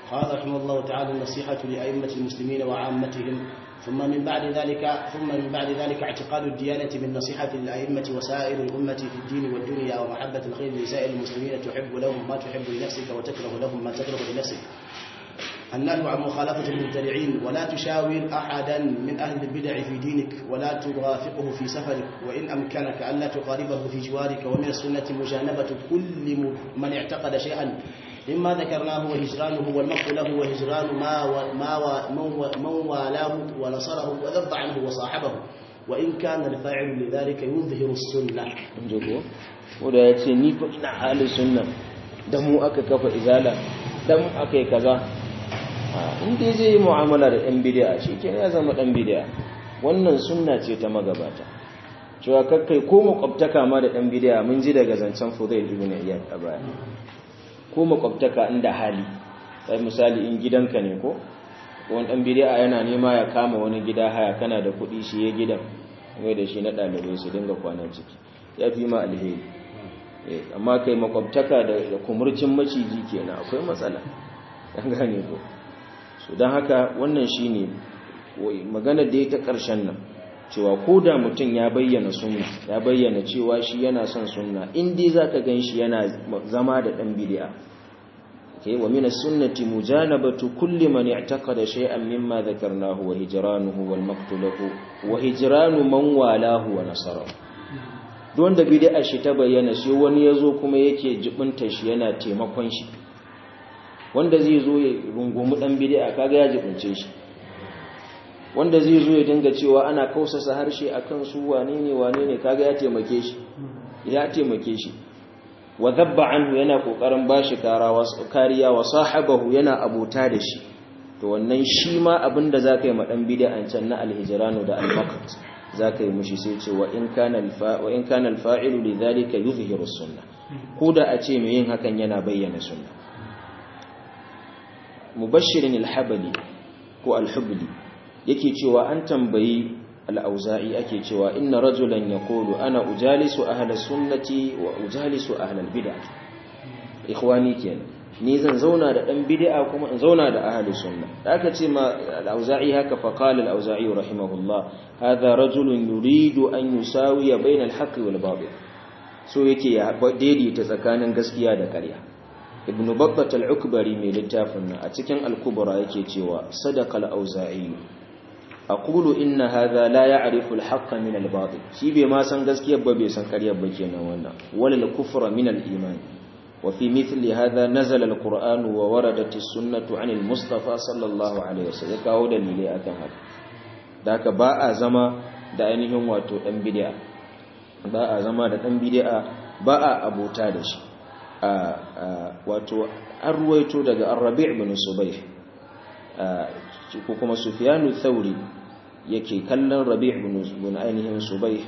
قال رحمه الله تعالى النصيحة لأئمة المسلمين وعامتهم ثم من بعد ذلك ثم من بعد ذلك اعتقاد الديانة بالنصيحة للأئمة وسائر الأمة في الدين والدنيا ومحبة الخير لسائر المسلمين تحب لهم ما تحب لنفسك وتكره لهم ما تكره لنفسك النهي عن مخالفة المبتدعين ولا تشاور أحدا من أهل البدع في دينك ولا ترافقه في سفرك وإن أمكنك ألا تقاربه في جوارك ومن السنة مجانبة كل من اعتقد شيئا مما ذكرناه وهجرانه والمقت له وهجران ما و ما و من والاه ونصره وذب عنه وصاحبه وإن كان الفاعل لذلك يظهر السنة jago wanda ya ce ni fa ina halin sunna dan mu aka kafa izala dan aka yi kaza in dai zai yi mu'amala da ɗan bid'a shi ke ya zama ɗan bid'a wannan sunna ce ta magabata cewa kakkai ko makwabtaka ma da ɗan bid'a mun ji daga zancen Fudail ibn Iyad a baya ko makwabtaka inda hali sai misali in gidanka ne ko wani ɗan bid'a yana nema ya kama wani gida haya kana da kuɗi shi ya gidan mai da shi na ɗalibai su dinga kwana ciki ya fi ma alheri amma kai makwabtaka da kumurcin maciji kenan akwai matsala an gane ko so don haka wannan shi ne magana da ya ta ƙarshen nan cewa ko da mutum ya bayyana sunna ya bayyana cewa shi yana son sunna inda za ka gan shi yana zama da ɗan bidi'a ke wa mina sunnati mujanabatu kulli man i'taqada shay'an mimma dhakarnahu wa hijranuhu wal maqtulahu wa hijranu man walahu wa nasarahu don da bid'a shi ta bayyana sai wani yazo kuma yake jibinta shi yana taimakon shi wanda zai zo ya rungumi dan bid'a kaga ya jibince shi wanda zai zo ya dinga cewa ana kausasa harshe akan su wane ne wane ne kaga ya taimake shi ya taimake shi wa dhabba anhu yana kokarin bashi kariya wa sahabahu yana abota da shi to wannan shi ma abinda zaka yi ma dan bid'an can na alhijranu da almaqt zaka yi mushi sai ce wa in kana alfa wa in kana alfa'ilu lidhalika yuzhiru as-sunnah koda a ce mai yin hakan yana bayyana sunna mubashirin alhabali ko alhubli yake cewa an tambayi al'auza'i ake cewa inna rajulan ya kolo ana ujalisu ahla sunnati wa ujalisu ahla bid'a ikhwani kenan ni zan zauna da dan bid'a kuma in zauna da ahli sunna da aka ce ma al-auza'i haka fa qala al-auza'i rahimahullah hadha rajulun yuridu an yusawiya bayna al-haqqi wal batil so yake ya daidaita tsakanin gaskiya da ƙarya ibnu babbat al-ukbari mai littafin nan a cikin al-kubra yake cewa sadaqa al-auza'i aqulu inna hadha la ya'rifu al-haqqa min al-batil shi bai ma san gaskiyar ba bai san ƙaryar ba kenan wannan wal kufra min al-iman wa fi mithli hadha nazala al-qur'an wa waradat as-sunnah 'an al-mustafa sallallahu alaihi wasallam kawo dalilai akan haka da haka ba a zama da ainihin wato dan bid'a ba a zama da dan bid'a ba a abota da shi wato an ruwaito daga arrabi' bin subayh ko kuma sufyanu thauri yake kallon rabi' bin ainihin subayh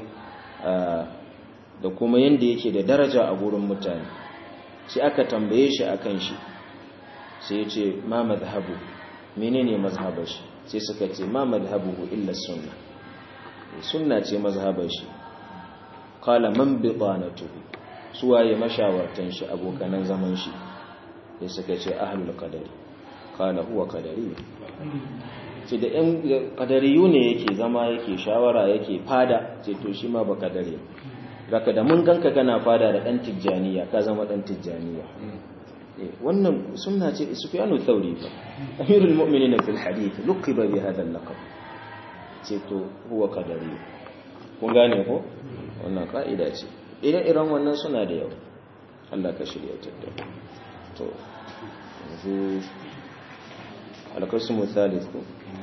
da kuma yanda yake da daraja a gurin mutane sai aka tambaye shi akan shi sai ya ce ma madhhabu menene mazhabar shi sai suka ce ma madhhabuhu illa sunna sunna ce mazhabar shi qala man bitanatuhu suwaye mashawartan shi abokanan zaman shi sai suka ce ahlul qadari qala huwa qadari sai da ɗan qadariyu ne yake zama yake shawara yake fada sai to shi ma ba qadari raka da mun ganka kana fada da dan tijjaniya ka zama dan tijjaniya wannan sunna ce sufyanu thawri fa amirul mu'minin fil hadith luqiba bi hadha al-laqab sai to huwa qadari kun gane ko wannan ka'ida ce ire-iren wannan suna da yau Allah ka shirya tattara to yanzu alkasumu thalith ko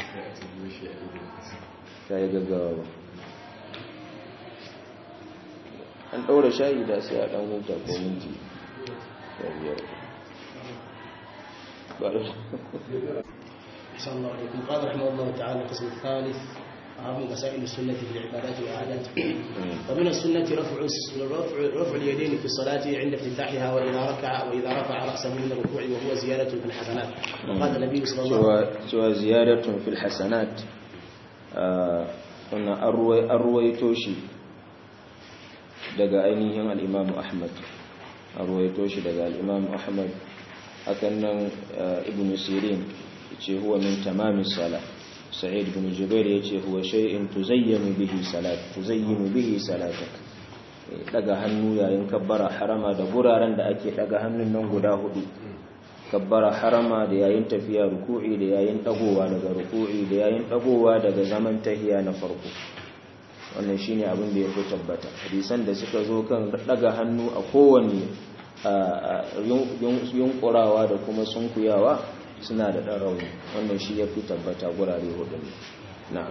ta yi gaggawa ba an ɗaura shayi da sai a ɗan huta ko minti da biyar قال رحمه الله تعالى القسم الثالث أهم مسائل السنة في العبادات والعادات ومن السنة رفع رفع رفع اليدين في الصلاة عند افتتاحها وإذا ركع وإذا رفع رأسه من الركوع وهو زيادة في الحسنات وقال النبي صلى الله عليه وسلم سوى زيادة في الحسنات wannan an ruwaito shi daga ainihin al'imamu ahmad an ruwaito shi daga al'imamu ahmad hakan nan ibn sirin yace huwa min tamamis sala sa'id ibn jubair yace huwa shay'in tuzayyanu bihi salat tuzayyinu bihi salatak daga hannu yayin kabbara harama da guraren da ake daga hannun nan guda hudu kabbara harama da yayin tafiya ruku'i da yayin dagowa daga ruku'i da yayin dagowa daga zaman tahiya na farko wannan shine abin da ya fi tabbata hadisan da suka zo kan daga hannu a kowanne yunkurawa da kuma sunkuyawa suna da ɗan rauni wannan shi ya fi tabbata gurare hudu na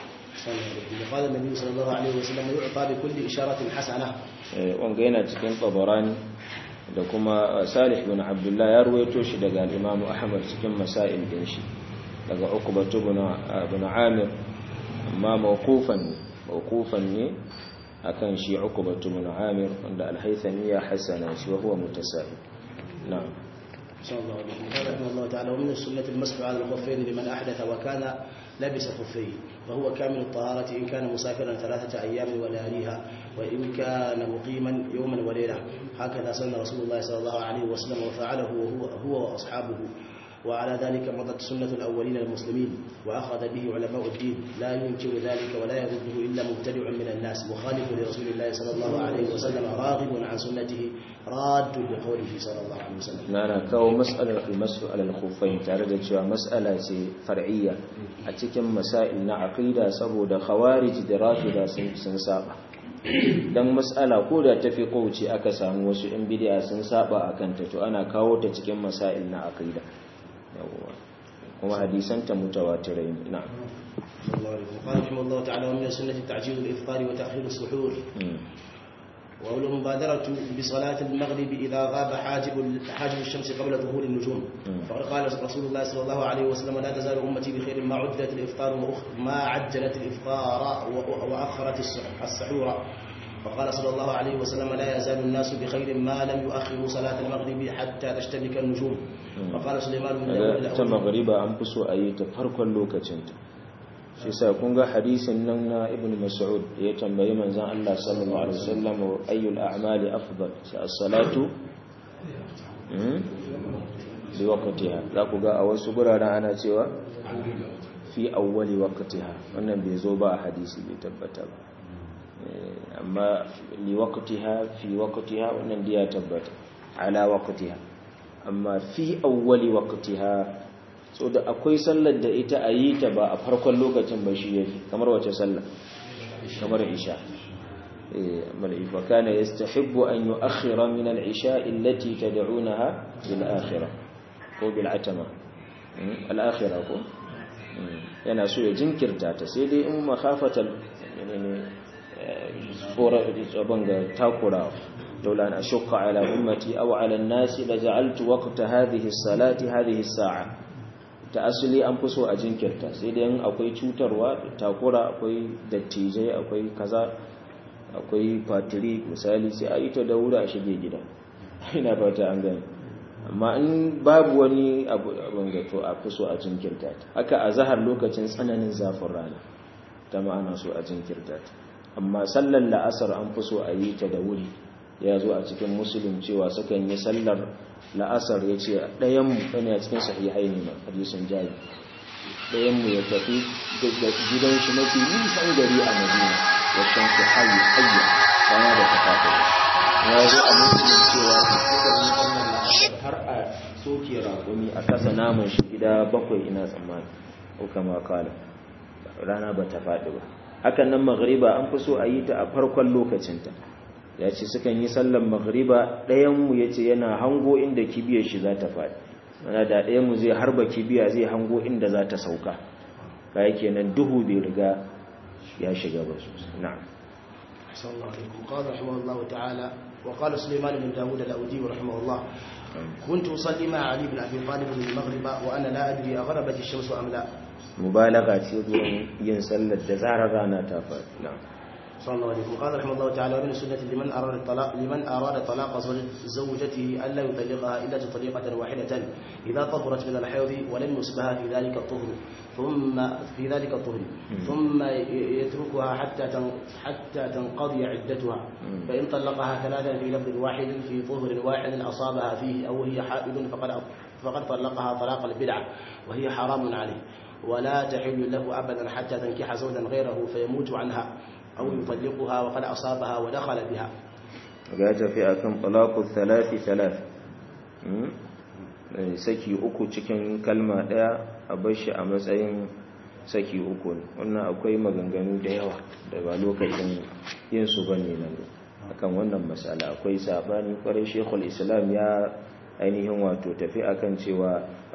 قال النبي صلى الله عليه وسلم يعطى بكل إشارة حسنة wanga yana cikin tabarani da kuma salih bin abdullah ya ruwaito shi daga al-imamu ahmad cikin masail din shi daga uqbatu bin amir amma mawqufan mawqufan ne akan shi uqbatu bin amir wanda al-haythami ya hasana shi wa huwa mutasahih na'am صلى الله عليه وسلم قال رحمه الله تعالى ومن السنة المسح على الخفين لمن أحدث وكان لبس خفيه فهو كامل الطهارة إن كان مسافرا ثلاثة أيام ولياليها وإن كان مقيما يوما وليلة هكذا سن رسول الله صلى الله عليه وسلم وفعله هو, هو وأصحابه وعلى ذلك مضت سنة الأولين المسلمين وأخذ به علماء الدين لا ينكر ذلك ولا يرده إلا مبتدع من الناس مخالف لرسول الله صلى الله عليه وسلم راغب عن سنته راد بقوله صلى الله عليه وسلم na kawo mas'alar almasu alal khuffain tare da cewa mas'ala ce far'iyya a cikin masail na aqida saboda khawarij da rafida sun sun saba dan mas'ala ko da tafi kauce aka samu wasu in bid'a sun saba akan ta to ana kawo ta cikin masail na aqida yawwa kuma hadisan ta mutawatirai ne na'am صلى الله عليه وسلم قال رحمه الله تعالى ومن السنة تعجيل الإفطار وتأخير السحور والمبادرة بصلاة المغرب إذا غاب حاجب حاجب الشمس قبل ظهور النجوم فقد قال رسول الله صلى الله عليه وسلم لا تزال أمتي بخير ما عجلت الإفطار ما عجلت الإفطار وأخرت السحور فقال صلى الله عليه وسلم لا يزال الناس بخير ما لم يؤخروا صلاة المغرب حتى تشتبك النجوم فقال سليمان بن داود ta magariba an fi so a yi ta farkon lokacinta shi sa kun ga hadisin nan na ibn mas'ud da ya tambayi manzon Allah sallallahu alaihi wasallam ayyul a'mali afdal sai as-salatu bi waqtiha za ku ga a wasu guraren ana cewa fi awwali waqtiha wannan bai zo ba a hadisi bai tabbata ba amma li waqtiha fi waqtiha wannan da ya tabbata ala waqtiha amma fi awwali waqtiha so da akwai sallar da ita a yi ta ba a farkon lokacin ba shi yafi kamar wace sallar kamar isha eh amma ifa kana yastahibbu an yu'akhkhira min al-isha allati tad'unaha bil akhirah ko bil atama al-akhirah ko yana so ya jinkirta ta sai dai in makhafatal tsoron ga takura لولا أن أشق على أمتي أو على الناس لجعلت وقت هذه الصلاة هذه الساعة تأصلي أنفسه أجنكرتا سيدين أكوي cutarwa takura akwai dattijai akwai kaza akwai fatiri misali sai a yi ta da wuri a shige gida ina fata an gani amma in babu wani abu abin gato a fi so a jinkirta ta haka a zahar lokacin tsananin zafin rana ta ma'ana so a jinkirta ta amma sallar la'asar an fi so a yi ta da wuri ya zo a cikin musulun cewa sukan yi sallar la'asar ya ce ɗayanmu ɗani a cikin sahihai ne ma hadisun jari ɗayanmu ya tafi gidan shi mafi nisan gari a madina ya shan su hayi hayya rana da ta faɗa ya zo a musulun cewa har a soke raƙumi a kasa naman shi gida bakwai ina tsammani ko kama kala rana ba ta faɗi ba hakan nan maghriba an fi so a yi ta a farkon lokacinta ya ce sukan yi sallan maghriba ɗayanmu ya ce yana hango inda kibiyar shi za ta faɗi mana da ɗayanmu zai harba kibiya zai hango inda za ta sauka ka yake nan duhu bai riga ya shiga ba sosai na'am صلى الله عليه وسلم قال رحمه الله تعالى وقال سليمان بن داود الأودي رحمه الله كنت أصلي مع علي بن أبي طالب المغرب وأنا لا أدري أغربت الشمس أم لا mubalaga ce gurin yin sallar da zarar rana ta faɗi na'am صلى الله عليه وسلم قال رحمه الله تعالى ومن السنة لمن أراد الطلاق لمن أراد طلاق زوجته ألا يطلقها إلا طليقة واحدة إذا طهرت من الحيض ولم يصبها في ذلك الطهر ثم في ذلك الطهر ثم يتركها حتى حتى تنقضي عدتها فإن طلقها ثلاثا في لفظ واحد في طهر واحد أصابها فيه أو هي حائض فقد فقد طلقها طلاق البدعة وهي حرام عليه ولا تحل له أبدا حتى تنكح زوجا غيره فيموت عنها أو يطلقها وقد أصابها ودخل بها ga tafi akan talaqu thalathi thalath saki uku cikin kalma daya a bashi a matsayin saki uku wannan akwai maganganu da yawa da ba lokacin yin su bane nan akan wannan masala akwai sabani kwarai shekul islam ya ainihin wato tafi akan cewa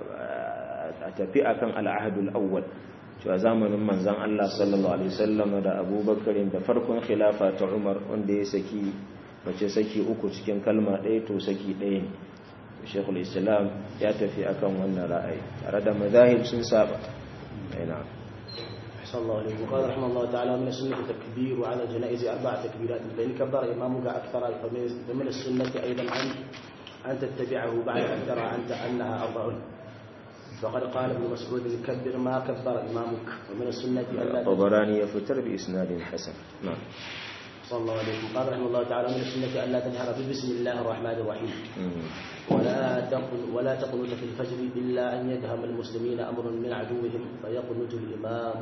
a tafi akan al'ahadul awwal cewa zamanin manzan Allah sallallahu alaihi wasallam da Abubakar da farkon khilafa ta Umar wanda ya saki mace saki uku cikin kalma ɗaya to saki ɗaya ne Sheikhul Islam ya tafi akan wannan ra'ayi tare da mazahib sun saba ina صلى الله عليه وقال رحمه الله تعالى من السنة التكبير على الجنائز أربع تكبيرات فإن كبر إمامك أكثر فمن السنة أيضا أن أن تتبعه بعد أن ترى أنت أنها أربع فقد قال ابن مسعود كبر ما كبر إمامك ومن السنة ألا الطبراني يفتر بإسناد حسن نعم صلى الله عليه وسلم قال رحمه الله تعالى من السنة ألا تجهر بسم الله الرحمن الرحيم ولا تقل ولا تقنط في الفجر إلا أن يدهم المسلمين أمر من عدوهم فيقنط الإمام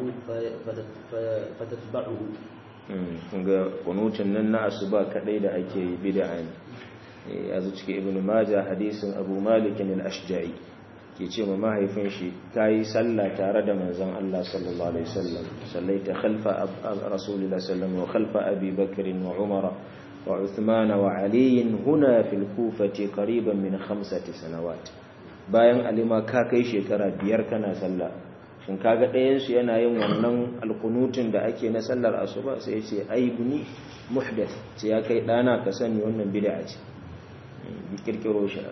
فتتبعه ga kunutun nan na asuba kadai da ake yi bid'a ne ya zo cikin ibnu majah hadisin abu malik al-ashja'i ke ce ma mahaifin shi kai sallah tare da manzon Allah sallallahu alaihi wasallam sallaita khalfa rasulillah sallallahu wa khalfa abi bakr wa umara wa uthman wa ali huna fil kufati qariban min khamsati sanawat bayan alima ka kai shekara biyar kana sallah shin kaga ɗayan su yana yin wannan alkunutun da ake na sallar asuba sai ya ce aibuni muhdath ce ya kai dana ka sani wannan bid'a ce kirkiro shi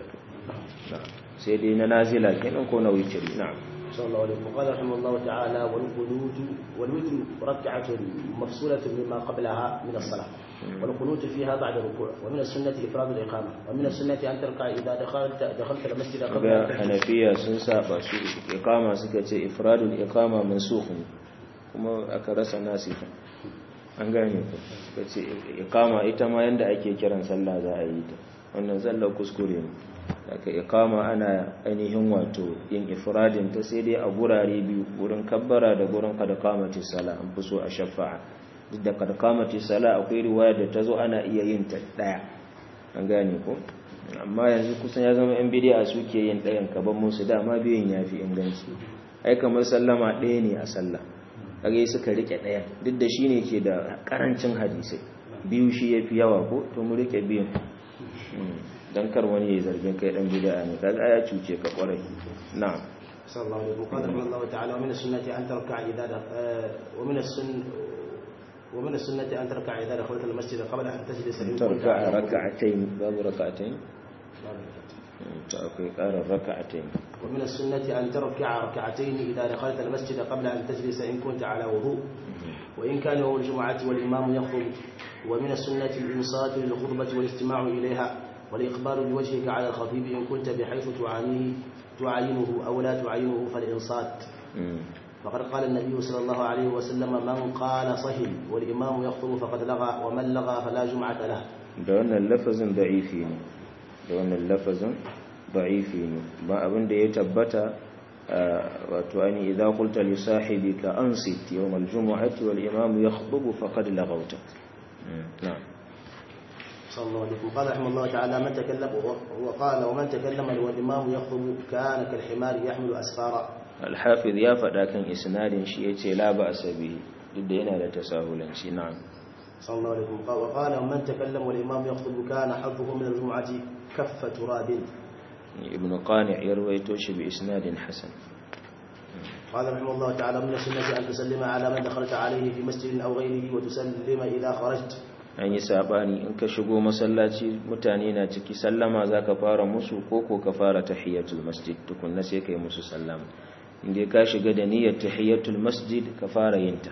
sai dai na nazila kenan ko na witri na'am صلى الله عليه وسلم قال رحمه الله تعالى والقنوت والوتر ركعة مفصولة مما قبلها من الصلاة والقنوت فيها بعد الركوع ومن السنة إفراد الإقامة ومن السنة أن تركع إذا دخلت دخلت المسجد قبل ga hanafiya sun saba su iqama suka ce ifradul iqama mansukh kuma aka rasa nasifa an gane ku suka ce iqama ita ma yanda ake kiran sallah za a yi ta wannan zallar kuskure ne daga iqama ana ainihin wato yin ifradin ta sai dai a gurare biyu gurin kabbara da gurin kada kamati sala an fi so a shafa'a duk da kada kamati sala akwai riwaya da ta zo ana iya yin ta daya an gane ko amma yanzu kusan ya zama yan bidiya suke yin ɗayan kaban musu dama biyun ya fi inganci ai kamar sallama ɗaya ne a sallah kage suka rike ɗaya duk da shi ne ke da ƙarancin hadisai biyu shi ya fi yawa ko to mu rike biyun dan kar wani ya zargin kai dan bid'a ne kaga ya cuce ka kwarai na'am صلى الله عليه وسلم قال رحمه الله تعالى ومن السنة أن تركع إذا ومن السن ومن السنة أن تركع إذا دخلت المسجد قبل أن تجلس تركع ركعتين باب ركعتين تأكل قال ركعتين ومن السنة أن تركع ركعتين إذا دخلت المسجد قبل أن تجلس إن كنت على وضوء وإن كان يوم الجمعة والإمام يخطب ومن السنة الإنصات للخطبة والاستماع إليها والإقبال بوجهك على الخطيب إن كنت بحيث تعانيه تعاينه أو لا تعاينه فالإنصات فقد قال النبي صلى الله عليه وسلم من قال صهل والإمام يخطب فقد لغى ومن لغى فلا جمعة له da wannan lafazin da'ifi ne da wannan lafazin da'ifi ne ba abin da ya tabbata wato ani idza qulta li sahibika ansit yawm al-jum'ati wal imam yakhutubu faqad laghawta na'am صلى الله عليه وسلم قال رحمه الله تعالى من تكلم وقال ومن تكلم والإمام يخطب كان كالحمار يحمل أسفارا الحافظ يا فدا كان إسناد شيء يتي لا بأس به duk da yana da tasahulanci na'am صلى الله عليه وسلم وقال ومن تكلم والإمام يخطب كان حظه من الجمعة كف تراب ابن قانع يرويته شي بإسناد حسن قال رحمه الله تعالى من السنة أن تسلم على من دخلت عليه في مسجد أو غيره وتسلم إذا خرجت an yi sabani in ka shigo masallaci mutane na ciki sallama za ka fara musu ko ko ka fara tahiyatul masjid tukunna sai ka yi musu sallama inda ka shiga da niyyar tahiyatul masjid ka fara yin ta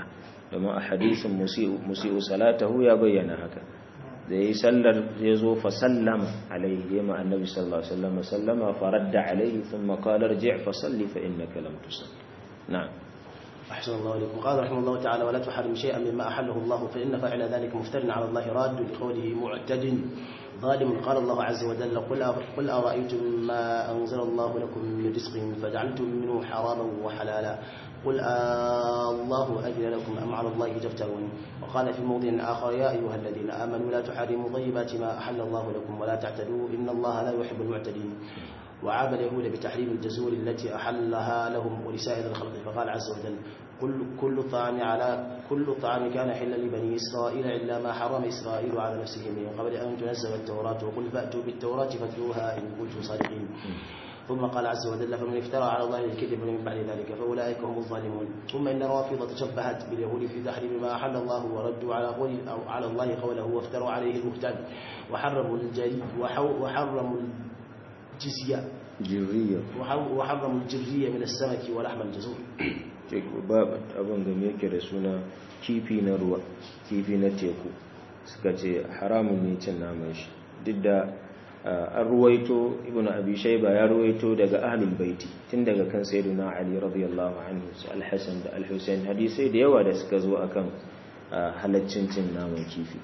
domin a hadisin musi'u salatahu ya bayyana haka da yi sallar ya zo fa sallama alaihi ya ma annabi sallallahu alaihi wasallam sallama faradda alaihi thumma qala irji' fa salli fa innaka lam tusalli na'am أحسن الله إليكم قال رحمه الله تعالى ولا تحرم شيئا مما أحله الله فإن فعل ذلك مفتر على الله راد لقوله معتد ظالم قال الله عز وجل قل قل أرأيتم ما أنزل الله لكم من رزق فجعلتم منه حراما وحلالا قل آه الله أجل لكم أم على الله تفترون وقال في موضع آخر يا أيها الذين آمنوا لا تحرموا طيبات ما أحل الله لكم ولا تعتدوا إن الله لا يحب المعتدين وعاب اليهود بتحريم الجزور التي أحلها لهم ولسائر الخلق فقال عز وجل كل كل طعام على كل طعام كان حلا لبني إسرائيل إلا ما حرم إسرائيل على نفسه من قبل أن تنزل التوراة وقل فأتوا بالتوراة فاتلوها إن كنتم صادقين ثم قال عز وجل فمن افترى على الله الكذب من بعد ذلك فأولئك هم الظالمون ثم إن الرافضة تشبهت باليهود في تحريم ما أحل الله وردوا على قول أو على الله قوله وافتروا عليه البهتان وحرموا الجري وحرموا الجزية jirriya وحرموا الجرية من السمك ولحم الجزور babu abin da yake da suna kifi na ruwa kifi na teku suka ce haramun ne cin naman shi duk da an ruwaito ibn abi shayba ya ruwaito daga ahlul baiti tun daga kan sayyidina ali radiyallahu anhu su al-hasan da al-husayn hadisai da yawa da suka zo akan halaccin cin naman kifi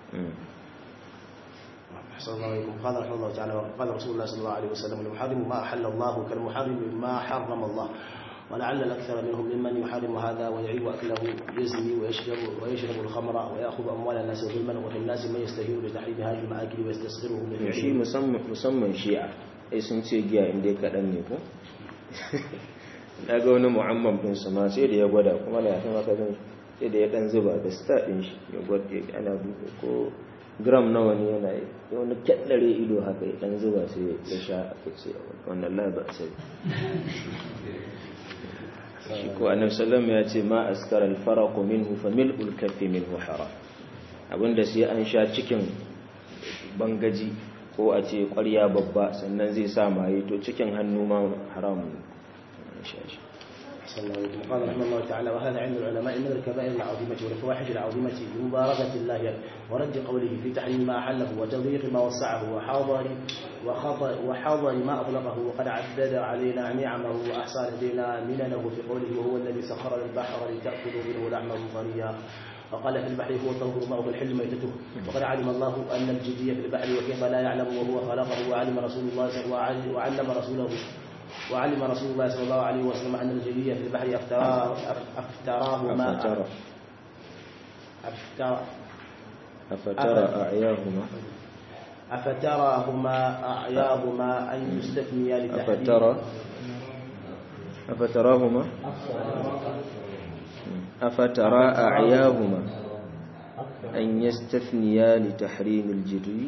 أحسن الله عليكم قال رحمه الله تعالى قال رسول الله صلى الله عليه وسلم المحرم ما أحل الله كالمحرم ما حرم الله ولعل الأكثر منهم ممن يحرم هذا ويعيب أكله يزني ويشرب ويشرب الخمر ويأخذ أموال الناس ظلما وفي الناس من يستهين بتحريم هذه المآكل ويستصغره من shi musamman shi'a ai sun ce giya inda ya kaɗan ne ko na ga wani mu'amman ɗin su ma sai da ya gwada kuma da ya kama ka zan sai da ya ɗan zuba da sta ɗin shi ya gwada ana duka ko gram nawa ne yana yi wani kyaɗare ido haka ya ɗan zuba sai ya sha aka ce wannan laba sai shi ko annabi sallam ya ce ma askara alfaraqu minhu fa mil'ul kaffi minhu haram abinda sai an sha cikin bangaji ko a ce ƙwarya babba sannan zai sa maye to cikin hannu ma haramun sha shi صلى الله عليه وسلم قال رحمه الله تعالى وهذا عند العلماء من الكبائر العظيمة والفواحش العظيمة بمباركة الله ورد قوله في تحريم ما أحله وتضييق ما وسعه وحاضر وخطر وحاضر ما أطلقه وقد عدد علينا نعمه وأحصى لدينا مننه في قوله وهو الذي سخر البحر لتأكلوا منه لحما طريا وقال في البحر هو طهور ماءه الحل ميتته وقد علم الله أن الجدية في البحر وكيف لا يعلم وهو خلقه وعلم رسول الله وعلم رسوله وعلم رسول الله صلى الله عليه وسلم أن الجلية في البحر أفتراه أفتراه ما أفترى أفترى أفترى أعياهما أفتراهما أعياهما أن يستثنيا لتحريم أفترى أفتراهما أفترى أعياهما أن يستثنيا لتحريم الجري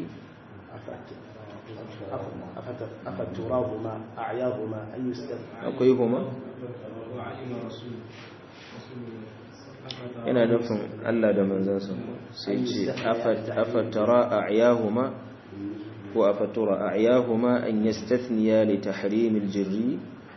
أفتراهما أعياهما أن يستثنيا أقيهما yana nufin Allah da manzansa sai ce afatara a'yahuma ko afatura a'yahuma an yastathniya li tahrim al-jirri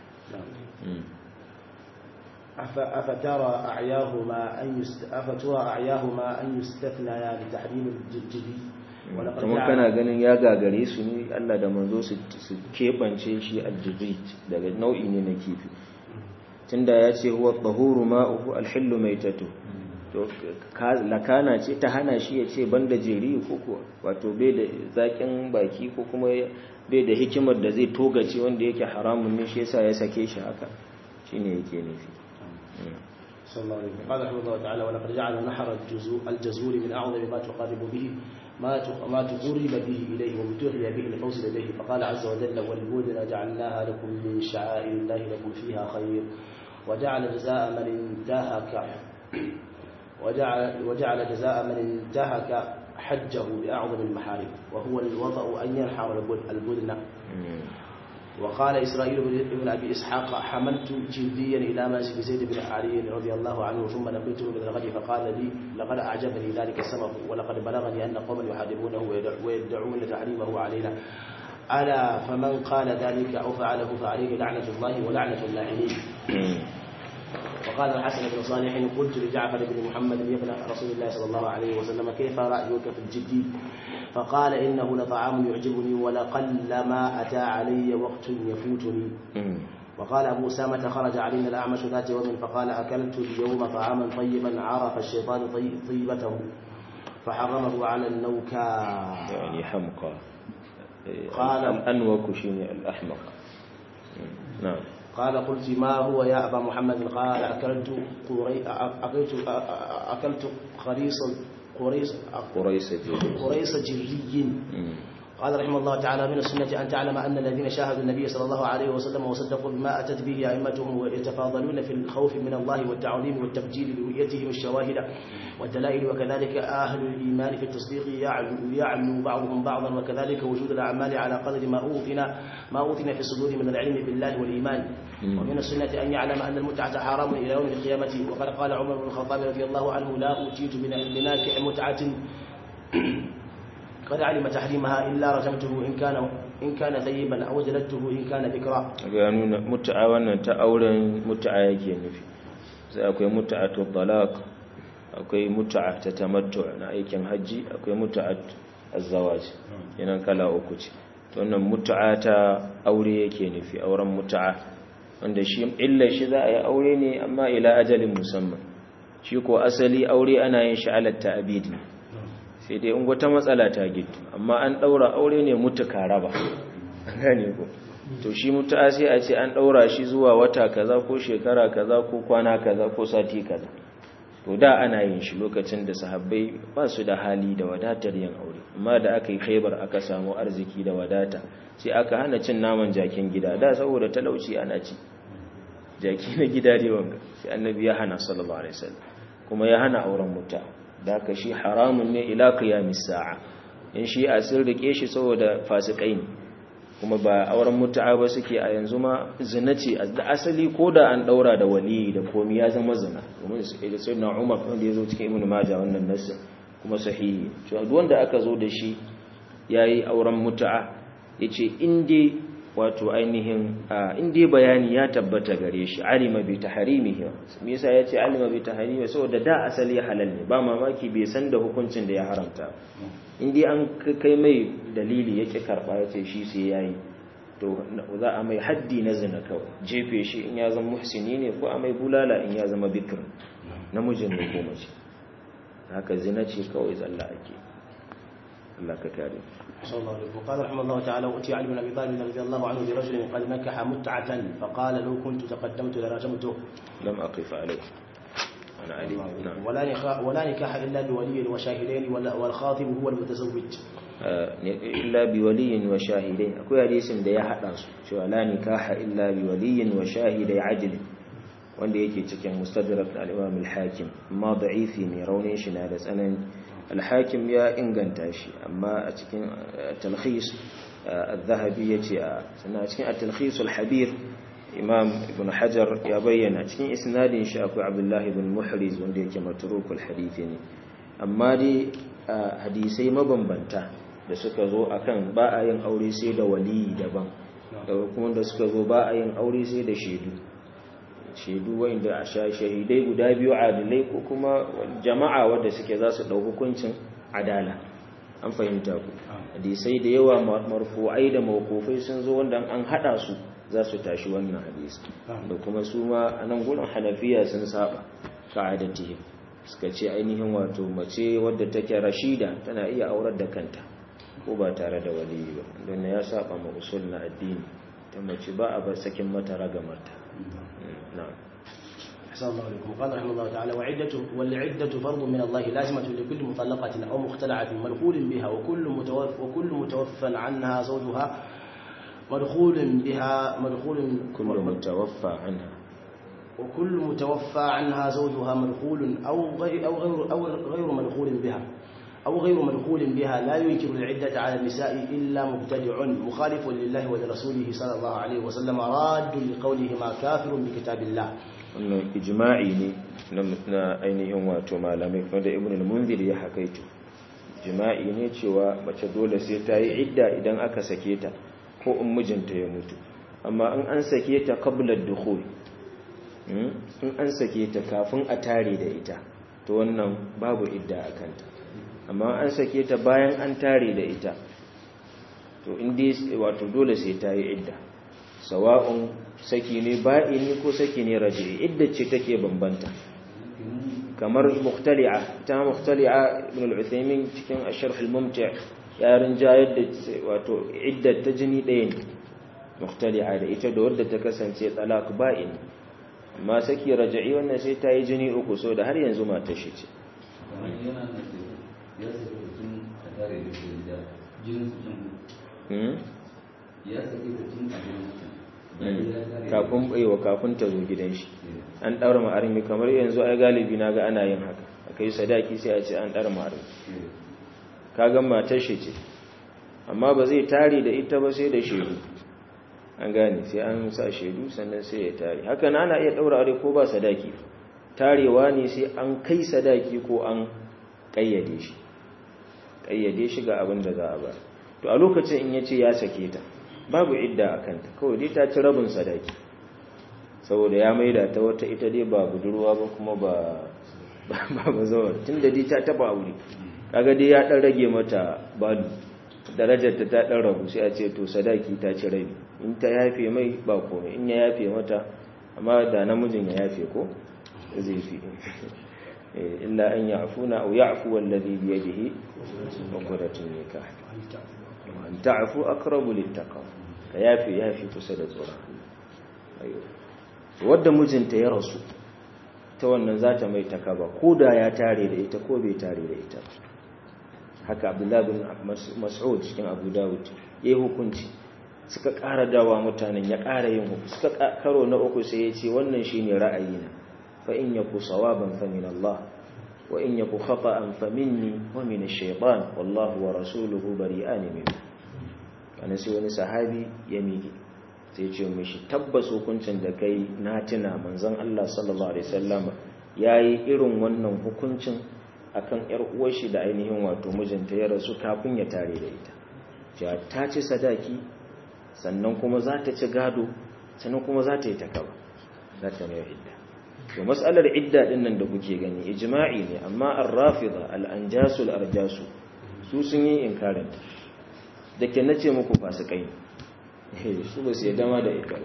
أفترى أعياهما أن يست... أفترى أعياهما أن يستثنيا لتحريم الجدي kuma kana ganin ya gagare su ne Allah da manzo su keɓance shi aljibrit daga nau'i ne na kifi tunda ya ce huwa tahuru ma'uhu alhillu maitatu to lakana ce ta hana shi ya ce banda jeri ko kuwa wato bai da zakin baki ko kuma bai da hikimar da zai togace wanda yake haramun ne shi yasa ya sake shi haka shine yake nufi صلى الله عليه وسلم قال رحمه الله تعالى ولقد جعل نحر الجزور من اعظم ما تقرب به ما ما تقرب به اليه وابتغي به الفوز اليه فقال عز وجل والبدن جعلناها لكم من شعائر الله لكم فيها خير وجعل جزاء من انتهك وجعل وجعل جزاء من انتهك حجه باعظم المحارم وهو الوضع ان ينحر البدن وقال إسرائيل بن أبي إسحاق حملت جلديا إلى مسجد زيد بن علي رضي الله عنه ثم لقيته من الغد فقال لي لقد أعجبني ذلك السبب ولقد بلغني أن قوما يحاربونه ويدعون تحريمه علينا ألا فمن قال ذلك أو فعله فعليه لعنة الله ولعنة اللاعنين وقال الحسن بن صالح قلت لجعفر بن محمد يا ابن رسول الله صلى الله عليه وسلم كيف رأيك في الجد فقال إنه لطعام يعجبني ولقلما أتى علي وقت يفوتني وقال أبو أسامة خرج علينا الأعمش ذات يوم فقال أكلت اليوم طعاما طيبا عرف الشيطان طيبته فحرمه على النوكا يعني حمقى قال الأنوك شيني الأحمق نعم قال قلت ما هو يا أبا محمد قال أكلت قري أكلت أكلت قريص قريص قريص جري قريص جري قال رحمه الله تعالى من السنة أن تعلم أن الذين شاهدوا النبي صلى الله عليه وسلم وصدقوا بما أتت به أئمتهم ويتفاضلون في الخوف من الله والتعظيم والتبجيل لرؤيتهم الشواهد والدلائل وكذلك أهل الإيمان في التصديق يعلو, يعلو بعضهم بعضا وكذلك وجود الأعمال على قدر ما أوتنا ما أوتنا في الصدور من العلم بالله والإيمان ومن السنة أن يعلم أن المتعة حرام إلى يوم القيامة وقد قال عمر بن الخطاب رضي الله عنه لا أوتيت بناكح متعة قد علم تحريمها إلا رجمته إن كان إن كان ثيبا أو جلدته إن كان ذكرا ga nuna mut'a wannan ta auren mut'a yake nufi sai akwai mut'atu talaq akwai mut'a ta tamattu na aikin haji akwai mut'at az-zawaj yanan kala uku ce to wannan mut'a ta aure yake nufi auren mut'a wanda shi illa shi za a yi aure ne amma ila ajalin musamman shi ko asali aure ana yin shi ala ta'bid ne sai dai in wata matsala ta gitu amma an daura aure ne mutuka raba gane ko to shi mutu'a sai a ce an daura shi zuwa wata kaza ko shekara kaza ko kwana kaza ko sati kaza to da ana yin shi lokacin da sahabbai ba su da hali da wadatar yin aure amma da aka yi khaibar aka samu arziki da wadata sai aka hana cin naman jakin gida da saboda talauci ana ci jaki na gida dai wanga sai annabi ya hana sallallahu alaihi wasallam kuma ya hana auren mutu'a da ka shi haramun ne ila qiyamis sa'a in shi a sun rike shi saboda fasikai ne kuma ba auren mutu'a ba suke a yanzu ma zina ce da asali ko da an daura da wali da komi ya zama zina domin sai na Umar wanda ya zo cikin Ibn Majah wannan nasu kuma sahihi to duk wanda aka zo da shi yayi auren mutu'a yace in dai wato ainihin in dai bayani ya tabbata gare shi alima bi tahrimihi me yasa yace alima bi tahrimi saboda da asali halal ne ba mamaki bai san da hukuncin da ya haramta in dai an kai mai dalili yake karba yace shi sai yayi to za a mai haddi na zina kawai jefe shi in ya zama muhsini ne ko a mai bulala in ya zama bikr namijin ne ko mace haka zina ce kawai zalla ake Allah ka kare صلى الله عليه وسلم وقال رحمه الله تعالى أتي علي بن أبي طالب رضي الله عنه برجل قد نكح متعة فقال لو كنت تقدمت لرجمته لم أقف عليه أنا علي نعم ولا نكاح ولا نكاح إلا بولي وشاهدين والخاطب هو المتزوج illa bi waliyin wa shahidai akwai hadisin da ya hada su cewa la nikaha illa bi waliyin wa shahidai adl wanda yake cikin mustadrak al-imam al-hakim amma da'ifi ne raunin shi na da tsanani al-hakim ya inganta shi amma a cikin talkhis al-zahabi yace a sannan a cikin at-talkhis al-habir imam ibn hajar ya bayyana cikin isnadin shi akwai abdullahi ibn muhriz wanda yake matrukul hadithi ne amma dai hadisai mabambanta da suka zo akan ba a yin aure sai da waliyi daban da kuma da suka zo ba a yin aure sai da shaidu shaidu wanda a shahidai guda biyu adalai ko kuma jama'a wadda suke za su ɗau hukuncin adala an fahimta ku hadisai da yawa marfu'ai da mawkufai sun zo wanda an haɗa su za su tashi wannan hadisi da kuma su ma a nan gurin hanafiya sun saba ka'adatihim suka ce ainihin wato mace wadda take rashida tana iya aurar da kanta ko ba tare da waliyi ba don ya saba ma usul na addini ta mace ba a bar sakin mata ragamarta na'am أحسن الله عليكم قال رحمه الله تعالى وعدة والعدة فرض من الله لازمة لكل مطلقة أو مختلعة مدخول بها وكل متوفى وكل متوفى عنها زوجها مدخول بها مدخول كل متوفى عنها وكل متوفى عنها زوجها مدخول أو غير أو غير أو غير مدخول بها أو غير مدخول بها لا ينكر العدة على النساء إلا مبتدع مخالف لله ولرسوله صلى الله عليه وسلم راد لقولهما كافر بكتاب الله wannan ijma'i ne na ainihin wato malamai wanda ibn al-munzir ya hakaito ijma'i ne cewa mace dole sai ta yi idda idan aka sake ta ko in mijinta ya mutu amma in an sake ta qabla ad-dukhul in an sake ta kafin a tare da ita to wannan babu idda a kanta amma an sake ta bayan an tare da ita to inda wato dole sai ta yi idda sawa'un saki ne ba'ini ko saki ne raji'i idda ce take bambanta kamar muhtali'a ta muhtali'a ibn al-uthaymin cikin asharh al-mumti' ya rinjayar da wato idda ta jini ɗaya ne muhtali'a da ita da wadda ta kasance talaq ba'in amma saki raji'i wannan sai ta yi jini uku so da har yanzu mata shi ce kafin baiwa kafin ta zo gidan shi an ɗaura ma'armi kamar yanzu ai galibi na ga ana yin haka akai sadaki sai a ce an ɗaura ma'armi kaga matar shi ce amma ba zai tare da ita ba sai da shaidu an gane sai an sa shaidu sannan sai ya tare haka na ana iya ɗaura aure ko ba sadaki tarewa ne sai an kai sadaki ko an ƙayyade shi ƙayyade shi ga abin da za a ba to a lokacin in ya ce ya sake ta babu idda a kanta kawai dai ta ci rabin sadaki saboda ya maida ta wata ita dai ba budurwa ba kuma ba ba bazawar tun da dai ta taba aure kaga dai ya dan rage mata balu darajar ta ta dan ragu sai a ce to sadaki ta ci rabi in ta yafe mai ba komai in ya yafe mata amma da namijin ya yafe ko zai fi illa an ya'funa aw ya'fu wallazi bi yadihi uqdatun nikah an ta'fu aqrabu littaqwa ka yafe yafe kusa da tsoron ayo wadda mijinta ya rasu ta wannan za ta mai takaba ko da ya tare da ita ko bai tare da ita haka abdullahi bin mas'ud cikin abu dawud ya yi hukunci suka ƙara dawa mutanen ya ƙara yin hukunci suka karo na uku sai ya ce wannan shi ne ra'ayina fa in yaku sawaban fa min Allah wa in yaku khata'an fa minni wa min ash-shaytan wallahu wa rasuluhu bari'an minhu kana sai wani sahabi ya miƙe sai ce mishi tabbas hukuncin da kai na tuna manzon Allah sallallahu alaihi wasallam yayi irin wannan hukuncin akan yar uwar shi da ainihin wato mijinta ya rasu kafin ya tare da ita ja ta ci sadaki sannan kuma za ta ci gado sannan kuma za ta yi takaba za ta mai idda to mas'alar idda din nan da kuke gani ijma'i ne amma ar-rafida al-anjasu al-arjasu su sun yi inkarin da ke nace muku fasikai ne su ba su yadda ma da ita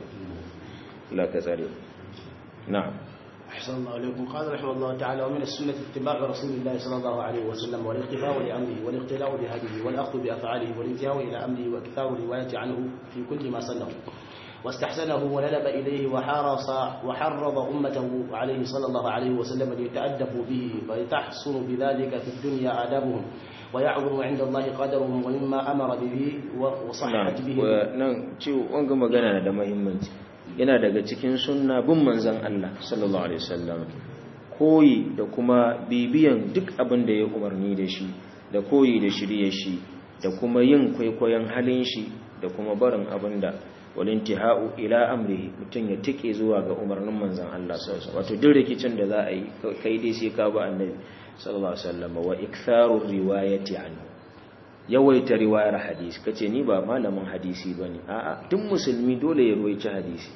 la ka tsare na'am أحسن الله عليكم قال رحمه الله تعالى ومن السنة اتباع رسول الله صلى الله عليه وسلم والاقتفاء لأمره والاقتلاء بهديه والأخذ بأفعاله والانتهاء إلى أمره وإكثار الرواية عنه في كل ما سنه واستحسنه وندب إليه وحرص وحرض أمته عليه صلى الله عليه وسلم ليتأدبوا به فلتحصل بذلك في الدنيا آدابهم ويعظم عند الله قدرهم ومما أمر به وصحت به nan ciwo wanga magana da muhimmanci yana daga cikin sunna bin manzon Allah sallallahu alaihi wasallam koyi da kuma bibiyan duk abin da ya umarni da shi da koyi da shirye shi da kuma yin kwaikwayon halin shi da kuma barin abin da walintihau ila amrihi mutum ya tike zuwa ga umarnin manzon Allah sallallahu alaihi wasallam wato duk rikicin da za a yi kai dai sai ka ba annabi sallallahu alaihi wasallam wa iktharu riwayati anhu yawaita riwayar hadisi kace ni ba malamin hadisi bane a'a duk musulmi dole ya ruwaici hadisi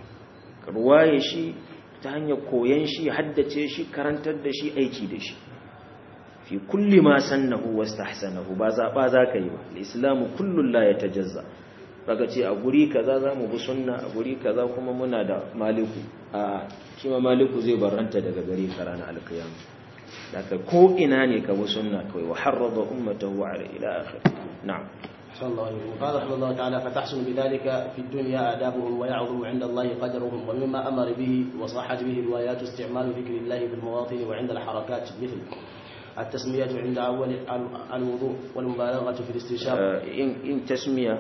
ruwaye shi ta hanyar koyan shi haddace shi karantar da shi aiki da shi fi kulli ma sannahu wastahsanahu ba zaba zaka yi ba al-islamu kullu la yatajazza kaga ce a guri kaza zamu bi sunna a guri kaza kuma muna da maliku a shi ma maliku zai barranta daga gari karana al-qiyamah daga ko ina ne ka bi sunna kawai wa harrada ummatahu ala ila akhir na'am صلى الله عليه وسلم قال رحمه الله تعالى فتحسن بذلك في الدنيا آدابهم ويعظم عند الله قدرهم ومما أمر به وصحت به الروايات استعمال ذكر الله في المواطن وعند الحركات مثل التسمية عند أول الوضوء والمبالغة في الاستنشاق in tasmiya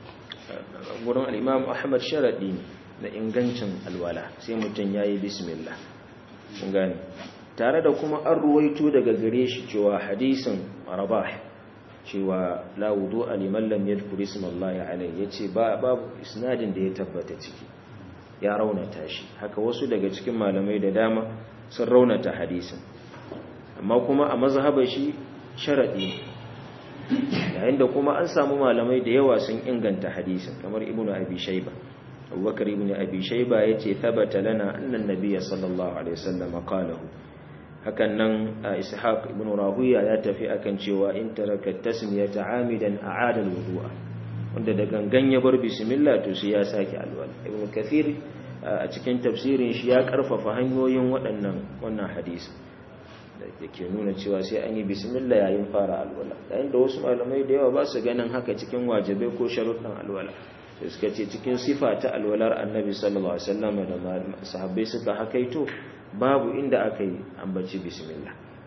gurin al-Imam Ahmad sharadi da ingancin alwala sai mutum yayi bismillah kun gane tare da kuma an ruwaito daga gare shi cewa hadisin rabah cewa la wudu liman lam yadhkur ismallahi alayhi yace ba babu isnadin da ya tabbata ciki ya raunata shi haka wasu daga cikin malamai da dama sun raunata hadisin amma kuma a mazhabar shi sharadi yayin da kuma an samu malamai da yawa sun inganta hadisin kamar ibnu abi shayba abubakar ibn abi shayba yace thabata lana anna an-nabiy sallallahu alaihi wasallam qalahu hakan nan ishaq ibn rahuya ya tafi akan cewa in taraka tasmiyata amidan a'ada al-wudu'a wanda da gangan ya bar bismillah to sai ya sake alwala ibn kathir a cikin tafsirin shi ya karfafa hanyoyin waɗannan wannan hadisi da ke nuna cewa sai an yi bismillah yayin fara alwala yayin da wasu malamai da yawa ba su ganin haka cikin wajibai ko sharuɗan alwala sai suka ce cikin sifa ta alwalar annabi sallallahu alaihi wasallam da sahabbai suka hakaito babu inda aka yi ambaci bismillah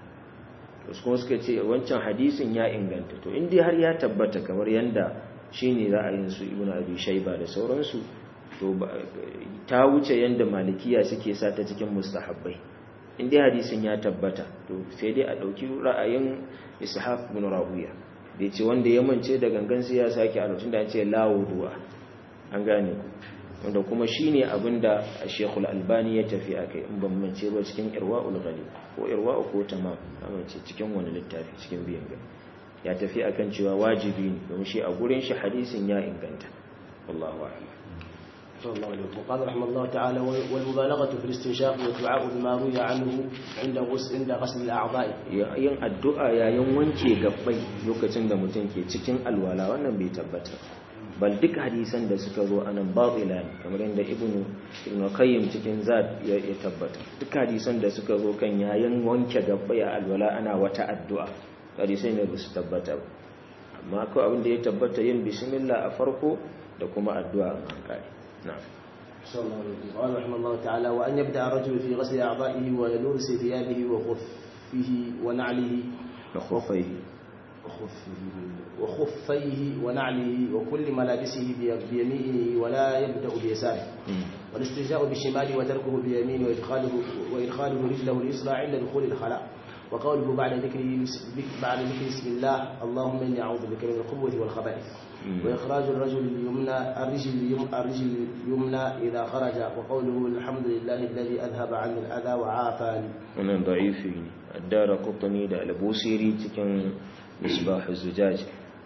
wasu kuma suka ce wancan hadisin ya inganta to indai har ya tabbata kamar yanda shine ra'ayin su ibnu abi shayba da sauransu to ta wuce yanda malikiya suke sa ta cikin mustahabbai inda hadisin ya tabbata to sai dai a dauki ra'ayin ishaq ibn rawiya da yace wanda ya mance da gangan sai ya sake a lokacin da an ce lawuduwa an gane wanda kuma shine abinda Sheikhul Albani ya tafi akai in ban mance ba cikin Irwaul Ghalib ko Irwa'u ko Tamam amince cikin wani littafi cikin biyan gani ya tafi akan cewa wajibi ne don shi a gurin shi hadisin ya inganta wallahu a'lam صلى الله عليه وسلم قال رحمه الله تعالى والمبالغة في الاستنشاق والدعاء بما روي عنه عند غسل عند غسل الأعضاء yin addu'a yayin wanke gabbai lokacin da mutum ke cikin alwala wannan bai tabbata bal duk hadisan da suka zo anan batila ne kamar yadda ibnu ibnu qayyim cikin zad ya tabbata duk hadisan da suka zo kan yayin wanke gabbai a alwala ana wata addu'a hadisai ne ba su tabbata ba amma ko abin da ya tabbata yin bismillah a farko da kuma addu'a a kai نعم صلى الله عليه وسلم قال رحمه الله تعالى وأن يبدأ الرجل في غسل أعضائه ولبس ثيابه وخفه ونعله وخفيه وخفه وخفيه ونعله وكل ملابسه بيمينه ولا يبدأ بيساره والاستنجاء بالشمال وتركه بيمينه وإدخاله, وإدخاله رجله اليسرى عند دخول الخلاء وقوله بعد ذكر بعد ذكر بسم الله اللهم اني اعوذ بك من الخبث والخبائث واخراج الرجل اليمنى الرجل الرجل اليمنى اذا خرج وقوله الحمد لله الذي اذهب عني الاذى وعافاني wannan da'ifi ne addara qutni da al-busiri cikin misbah az-zujaj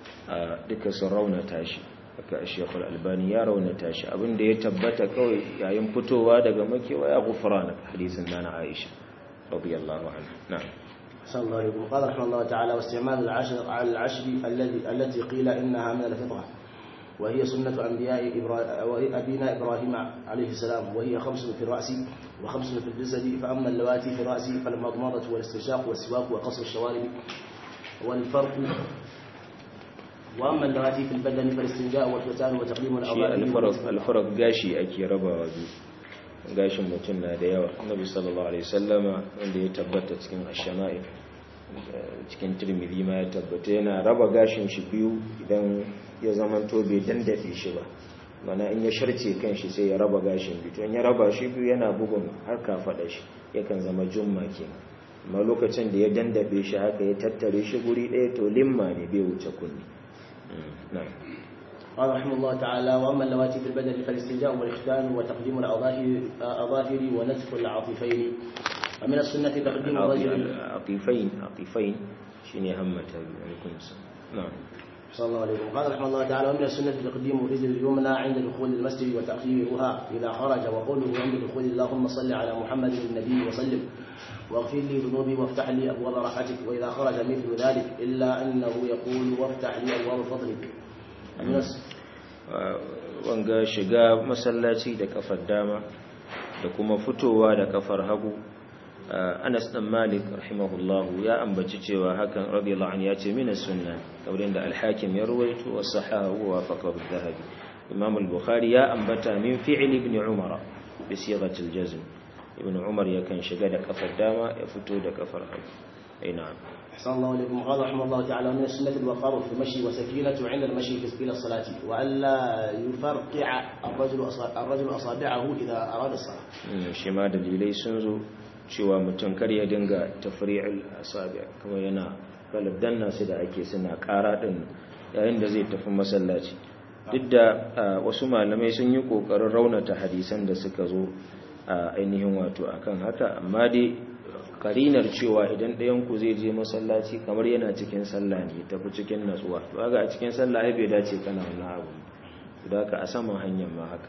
duka sun raunata shi haka Sheikh al-Albani ya raunata shi abinda ya tabbata kawai yayin fitowa daga makewa ya gufrana hadisin nana Aisha radiyallahu anha na'am صلى الله عليه وسلم قال رحمه الله تعالى واستعمال العشر على العشر الذي التي قيل انها من الفطره وهي سنة أنبياء إبرا... أبينا إبراهيم عليه السلام وهي خمس في الرأس وخمس في الجسد فأما اللواتي في الرأس فالمضمضة والاستنشاق والسواك وقصر الشوارب والفرق وأما اللواتي في البدن فالاستنجاء والفتان وتقديم الأظافر الفرق الفرق غاشي أكي ربا وبي gashin mutum na da yawa annabi sallallahu alaihi wasallama wanda ya tabbata cikin ash-shama'il cikin tirmidhi ma ya tabbata yana raba gashin shi biyu idan ya zamanto bai dandafe shi ba mana in ya sharce kanshi sai ya raba gashin biyu to in ya raba shi biyu yana bugun har kafada shi yakan zama jumma kenan amma lokacin da ya dandafe shi haka ya tattare shi guri ɗaya to limma ne bai wuce kunni na'am قال رحمه الله تعالى واما اللواتي في البدن فالاستنجاء والاختان وتقديم الاظافر ونتف العاطفين ومن السنه تقديم الرجل عطيفين عطيفين شيني همته عليكم السلام نعم صلى الله عليه وسلم قال رحمه الله تعالى ومن السنة تقديم الرجل اليمنى عند دخول المسجد وتأخيرها إذا خرج وقوله عند دخول اللهم صل على محمد النبي وسلم واغفر لي ذنوبي وافتح لي أبواب رحمتك وإذا خرج مثل ذلك إلا أنه يقول وافتح لي أبواب فضلك wanga shiga masallaci da kafar dama da kuma fitowa da kafar hagu Anas dan Malik rahimahullahu ya ambaci cewa hakan radiyallahu anhu ya ce mina sunna kamar da al-Hakim ya ruwaito wa sahahu wa faqahu al-Dhahabi Imam al-Bukhari ya ambata min fi'l ibn Umar bi sighati al-jazm ibn Umar yakan shiga da kafar dama ya fito da kafar hagu ai na'am أحسن الله إليكم قال رحمه الله تعالى من السنة الوقار في المشي وسكينة عند المشي إلى الصلاة وألا يفرقع الرجل الرجل أصابعه إذا أراد الصلاة. شما دليلي سنزو cewa mutum kar ya dinga tafri'il asabi kuma yana galibdan nasu da ake suna ƙara din yayin da zai tafi masallaci duk da wasu malamai sun yi ƙoƙarin raunata hadisan da suka zo a ainihin wato akan haka amma dai karinar cewa idan ɗayanku zai je masallaci kamar yana cikin sallah ne tafi cikin natsuwa to ga a cikin sallah ai bai dace kana wannan abu da ka a saman hanyar ma haka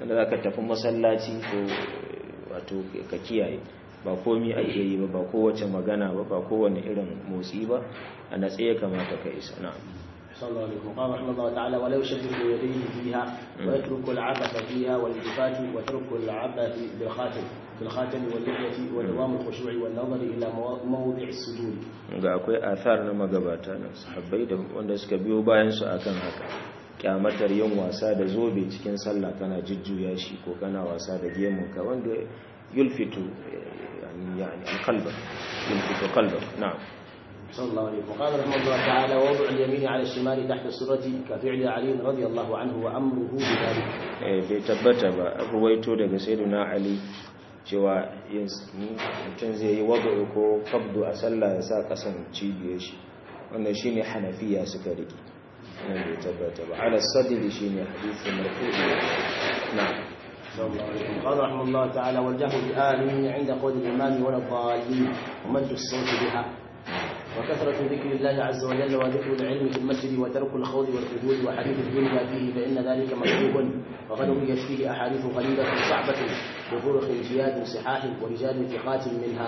wanda za ka tafi masallaci ko wato ka kiyaye ba komi ake yi ba ba kowace magana ba ba kowane irin motsi ba a natse ya kamata ka isa na صلى الله عليه وسلم قال رحمه الله تعالى ولا يشبك يديه فيها ويترك العبث فيها والالتفات وترك العبث بالخاتم بالخاتم واللحية ودوام الخشوع والنظر إلى موضع السجود ga akwai athar na magabata na sahabbai da wanda suka biyo bayan su akan haka kyamatar yin wasa da zobe cikin sallah kana jujjuya shi ko kana wasa da gemun ka wanda yulfitu yani yani alqalba yulfitu qalbak na'am صلى الله عليه وسلم وقال رحمه الله تعالى ووضع اليمين على الشمال تحت السرة كفعل علي رضي الله عنه وأمره بذلك bai tabbata ba ruwaito daga sayyidina ali cewa mutum zai yi wadda ko kabdu a sallah ya sa kasan cibiyar shi wannan shine hanafiya suka rike nan bai tabbata ba ala sadri shine hadisi marfu'i na'am صلى الله عليه وسلم قال رحمه الله تعالى والجهر بآله عند قول الإمام ولا الضالين ومد الصوت بها وكثرة ذكر الله عز وجل وذكر العلم في المسجد وترك الخوض والخذول وحديث الدنيا فيه فإن ذلك مطلوب وقد رويت فيه أحاديث غريبة صعبة بطرق جياد صحاح ورجال ثقات منها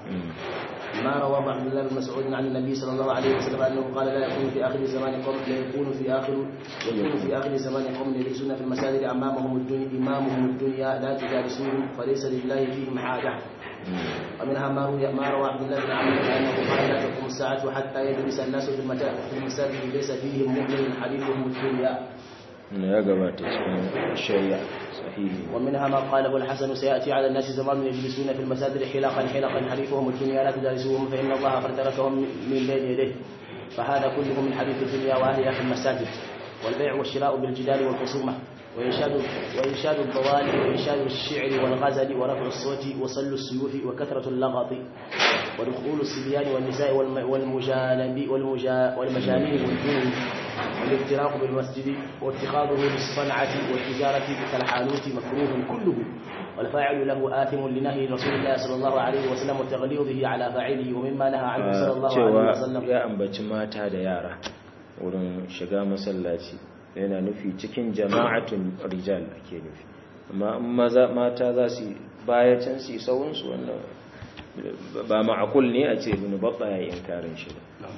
ما روى عبد الله بن مسعود عن النبي صلى الله عليه وسلم انه قال لا يكون في اخر زمان قوم لا يكون في اخر يكون في اخر زمان قوم يجلسون في المساجد امامهم الدنيا امامهم الدنيا لا تجالسوهم فليس لله فيهم حاجه ومنها ما روى ما روى عبد الله بن عمرو انه قال لا تقوم الساعه حتى يجلس الناس في في المساجد ليس فيهم مؤمن حديثهم الدنيا ya gabata cikin shari'a sahihi ومنها ما قاله الحسن سيأتي على الناس زمان يجلسون في المساجد حلقا حلقا حليفهم الدنيا لا تجالسوهم فإن الله قد تركهم من بين يديه فهذا كله من حديث الدنيا وأهلها في المساجد والبيع والشراء بالجدال والخصومة وإنشاد وإنشاد الضوال وإنشاد الشعر والغزل ورفع الصوت وصل السيوف وكثرة اللغط ودخول الصبيان والنساء والم- والمجانب والمجا والمجانين والجنون والافتراق بالمسجد واتخاذه للصنعة والتجارة كالحانوت مكروه كله والفاعل له آثم لنهي رسول الله صلى الله عليه وسلم وتغليظه على فاعله ومما نهى عنه صلى الله عليه cewa وسلم ya ambaci mata da yara wurin shiga masallaci yana nufi cikin jama'atun rijal ake nufi amma in maza mata za su baya can su sauransu wannan ba ma'akul ne a ce ibn babba ya yi inkarin shi ba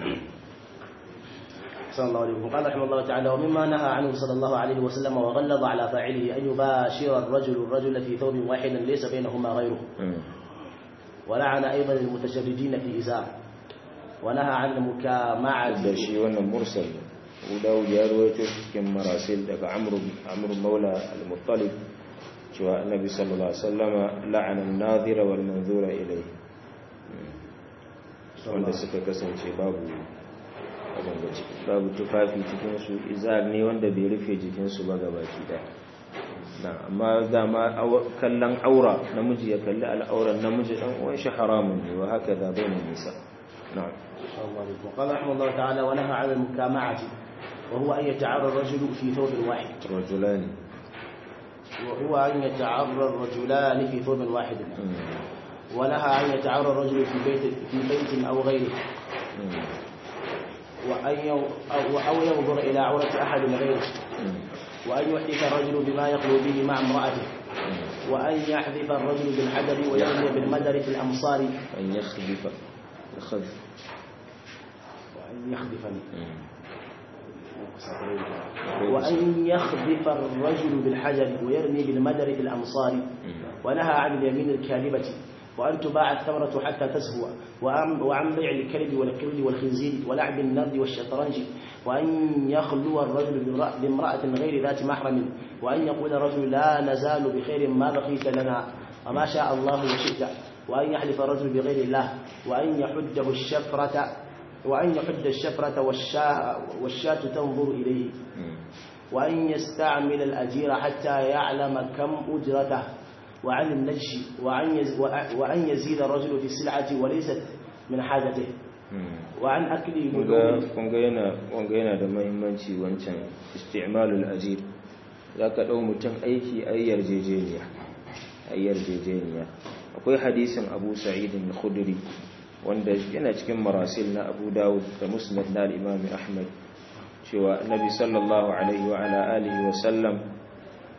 صلى الله عليه وسلم قال رحمه الله تعالى ومما نهى عنه صلى الله عليه وسلم وغلظ على فاعله أن يباشر الرجل الرجل في ثوب واحد ليس بينهما غيره ولعن أيضا المتشردين في إزار ونهى عن المكامعة da shi wannan mursal ne Abu Dawud ya rawaito shi cikin marasil daga Amr Amr Maula al-Muttalib cewa Annabi sallallahu alaihi wasallama la'ana an-nadhira wal manzura ilayhi wanda suka kasance babu abin da ciki babu tufafi cikin su izar ne wanda bai rufe jikin su ba gabaki daya na amma dama aw- kallon aura namiji ya kalli al'auran namiji dan uwan shi haramun ne wa haka da bainan nisa na'am صلى الله عليه وسلم قال رحمه الله تعالى ونهى عن المكامعة وهو أن يتعرى الرجل في ثوب واحد rajulani وهو أن يتعرى الرجلان في ثوب واحد ونهى أن يتعرى الرجل في بيت في بيت أو غيره وأن يو أو أو ينظر إلى عورة أحد غيره وأن يحدث الرجل بما يخلو به مع امرأته وأن يحذف الرجل بالحجر ويرمي بالمدر في الأمصار أن يخذف يخذف وأن يخذفني وأن يخذف الرجل بالحجر ويرمي بالمدر في الأمصار ونهى عن اليمين الكاذبة وأن تباع الثمرة حتى تزهو وعن, وعن بيع الكلب والقرد والخنزير ولعب النرد والشطرنج وأن يخلو الرجل بامرأة- بامرأة غير ذات محرم وأن يقول الرجل لا نزال بخير ما بقيت لنا وما شاء الله وشئت وأن يحلف الرجل بغير الله وأن يحده الشفرة وأن يحد الشفرة والشاة, والشاة تنظر إليه وأن يستعمل الأجير حتى يعلم كم أجرته وعن النجش وأن يز- وأن يزيد الرجل في السلعة وليست من حاجته وعن أكل لحوم kunga yana wanga yana da mahimmanci wancan isti'malul ajir zaka dau mutum aiki ai yarjejeniya ai yarjejeniya akwai hadisin Abu Sa'id al-Khudri wanda yana cikin marasil na Abu Dawud da Musnad na al-Imam Ahmad cewa Annabi sallallahu alaihi wa ala alihi wa sallam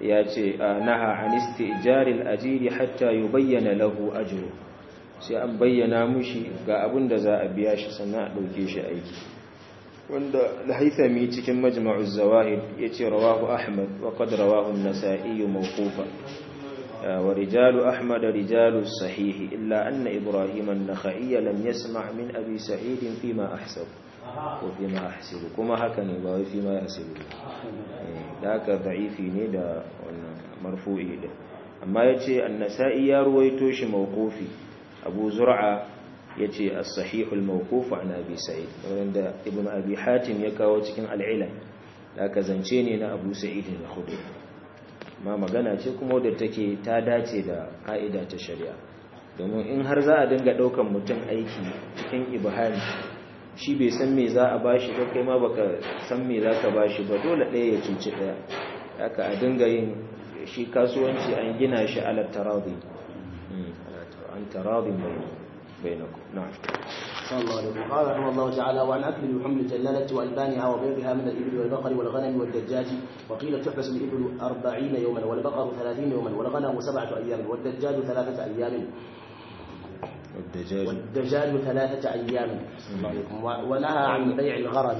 ya ce naha an istijaril ajiri hatta yubayyana lahu ajru sai an bayyana mushi ga abin da za a biya shi sannan a ɗauke shi aiki wanda al-haythami cikin majma'uz zawahid yace rawahu ahmad wa qad rawahu an-nasa'i mawqufan wa rijalu ahmad rijalu sahih illa anna ibrahim an-nakhai lam yasma' min abi sa'id fima ahsab wa fima ahsibu kuma haka ne ba wai fima yahsibu da haka da'ifi ne da wannan marfu'i da amma yace an-nasa'i ya ruwaito shi mawqufi abu zur'a ya ce a sahihul mawkufu an abi sa'id wanda ibn abi hatim ya kawo cikin al'ila da aka zance ne na abu sa'id da hudu ma magana ce kuma wadda take ta dace da ka'ida ta shari'a domin in har za a dinga ɗaukan mutum aiki cikin ibhami shi bai san me za a bashi ba kai ma baka san me za ka bashi ba dole ɗaya ya cuci ɗaya haka a dinga yin shi kasuwanci an gina shi ala taradi an taradin بينكم نعم صلى الله عليه وسلم قال رحمه الله تعالى وعن اكل لحوم الجلاله والبانها وبيضها من الابل والبقر والغنم والدجاج وقيل تحبس الابل أربعين يوما والبقر ثلاثين يوما والغنم سبعه ايام والدجاج ثلاثه ايام والدجاج والدجاج ثلاثه ايام صلى الله عليه وسلم ونهى عن بيع الغرض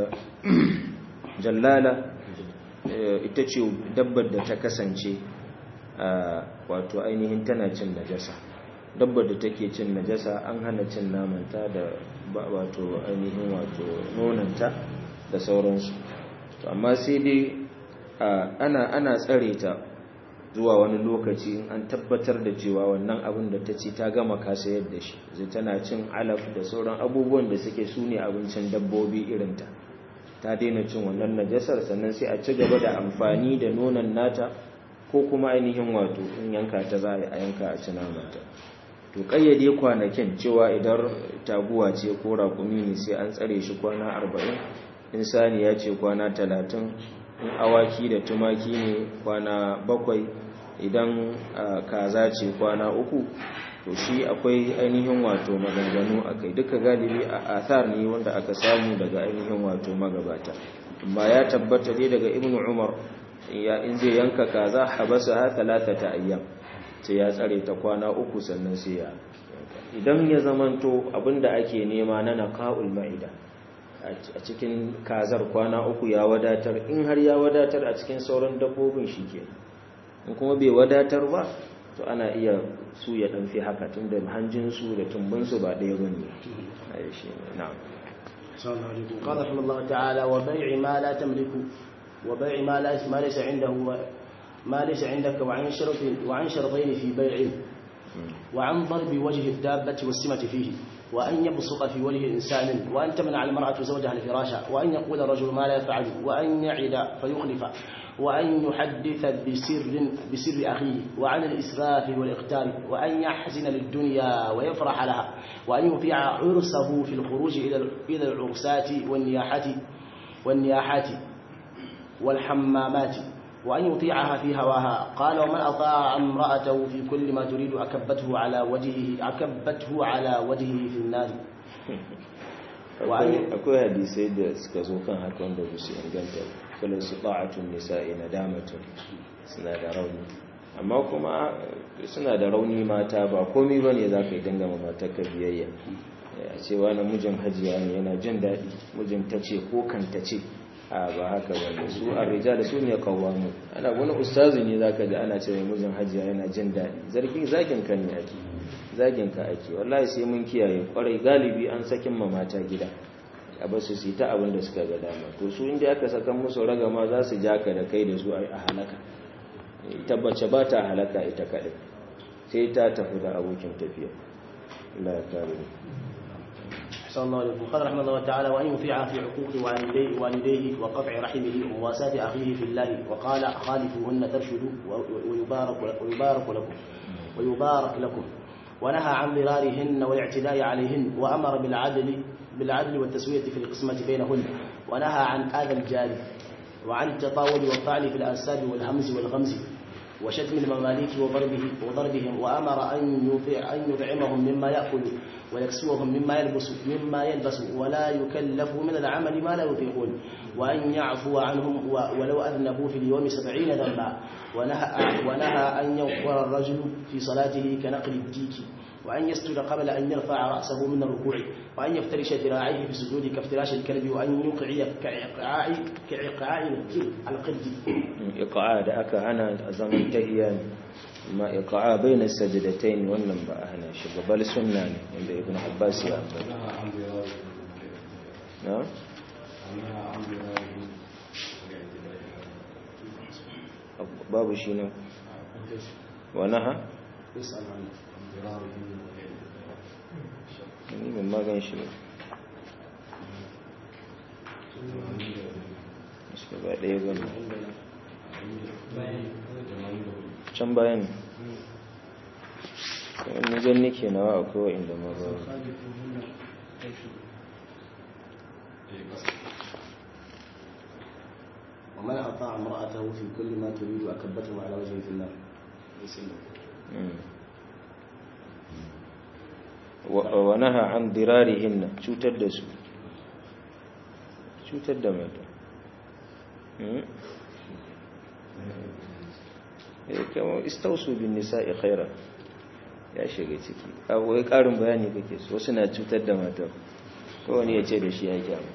jallala ita ce dabbar da ta kasance wato ainihin tana cin najasa dabbar da take cin najasa an hana cin namanta da wato ainihin wato nonanta da sauransu to amma sai dai ana ana tsare ta zuwa wani lokaci in an tabbatar da cewa wannan abin da ta ci ta gama kasa yadda shi zai tana cin alaf da sauran abubuwan da suke su ne abincin dabbobi irinta ta daina cin wannan najasar sannan sai a ci gaba da amfani da nonon nata ko kuma ainihin wato in yanka ta za a yanka a ci namanta to kayyade kwanakin cewa idan taguwa ce ko raƙumi ne sai an tsare shi kwana arba'in in saniya ce kwana talatin in awaki da tumaki ne kwana bakwai idan kaza ce kwana uku to shi akwai ainihin wato maganganu a kai duka galibi a athar ne wanda aka samu daga ainihin wato magabata amma ya tabbata dai daga ibnu umar ya in zai yanka kaza habasa ha talatata ayyam sai ya tsare ta kwana uku sannan sai ya idan ya zamanto abinda ake nema na naqaul ma'ida a cikin kazar kwana uku ya wadatar in har ya wadatar a cikin sauran dabbobin shikenan in kuma bai wadatar ba to ana iya su ya dan fi haka tunda hanjin su da tumbin su ba ɗaya bane ai shi na'am sallallahu alaihi qala Allah ta'ala wa bai'i ma la tamliku wa bai'i ma la ma laysa indahu ما ليس عندك وعن شرط وعن شرطين في بيعه وعن ضرب وجه الدابة والسمة فيه وأن يبصق في وجه إنسان وأن تمنع المرأة زوجها الفراش وأن يقول الرجل ما لا يفعل وأن يعد فيخلف وأن يحدث بسر بسر أخيه وعن الإسراف والإقتال وأن يحزن للدنيا ويفرح لها وأن يطيع عرسه في الخروج إلى إلى العرسات والنياحة والنياحات والحمامات وأن يطيعها في هواها قال ومن أطاع امرأته في كل ما تريد أكبته على وجهه أكبته على وجهه في النار akwai hadisai da suka zo kan haka wanda ba su inganta falon su ta'atun nisa'i na damatun suna da rauni amma kuma suna da rauni mata ba komi ba ne za ka yi dangama matar ka biyayya a cewa na mijin hajiya ne yana jin daɗi mijin ta ce ko kan ta ce a ba haka ba su a rija da su ne kawamu ana wani ustazi ne za ka ji ana ce mai mijin hajiya yana jin daɗi zargin zagin ka ne ake zagin ka ake wallahi sai mun kiyaye kwarai galibi an sakin ma mata gida a basu su ta abin da suka ga dama to su inda aka sakan musu ragama za su ja ka da kai da su a halaka tabbace ba ta halaka ita kaɗai sai ta tafi da abokin tafiya Allah ya kare صلى الله عليه وسلم قال رحمه الله تعالى وأن يطيع في حقوق والديه, والديه وقطع رحمه ومواساة أخيه في الله وقال خالفوهن ترشدوا ويبارك, ويبارك لكم ويبارك لكم ونهى عن ضرارهن والاعتداء عليهن وأمر بالعدل بالعدل والتسوية في القسمة بينهن ونهى عن آذى الجار وعن التطاول والطعن في الأنساب والهمز والغمز وشتم المماليك وضربه وضربهم وأمر أن يطع أن يطعمهم مما يأكل ويكسوهم مما يلبس مما يلبس ولا يكلف من العمل ما لا يطيقون وأن يعفو عنهم ولو أذنبوا في اليوم سبعين ذنبا ونهى, ونهى أن يوقر الرجل في صلاته كنقل الديك وأن يسجد قبل أن يرفع رأسه من الركوع وأن يفترش ذراعيه في السجود كافتراش الكلب وأن يقعي كإقعاء كإقعاء القد إقعاء da aka hana a zaman tahiyya ne amma iqa'a baina sajdatayn wannan ba a hana shi babal sunna ne inda ibn abbas ya ambata na babu shi ne wa naha ni ban magan shi ne suka ba ɗaya ba can bayan wani jan nake nawa akwai inda ma ba ومن أطاع امرأته في كل ما تريد أكبته على وجهه في النار wa naha an dirarihinna cutar da su cutar da mata kama istausu bin nisa'i khaira ya shiga ciki abuwa karin bayani kake so wasu na cutar da mata wani ya ce da shi ya kyamu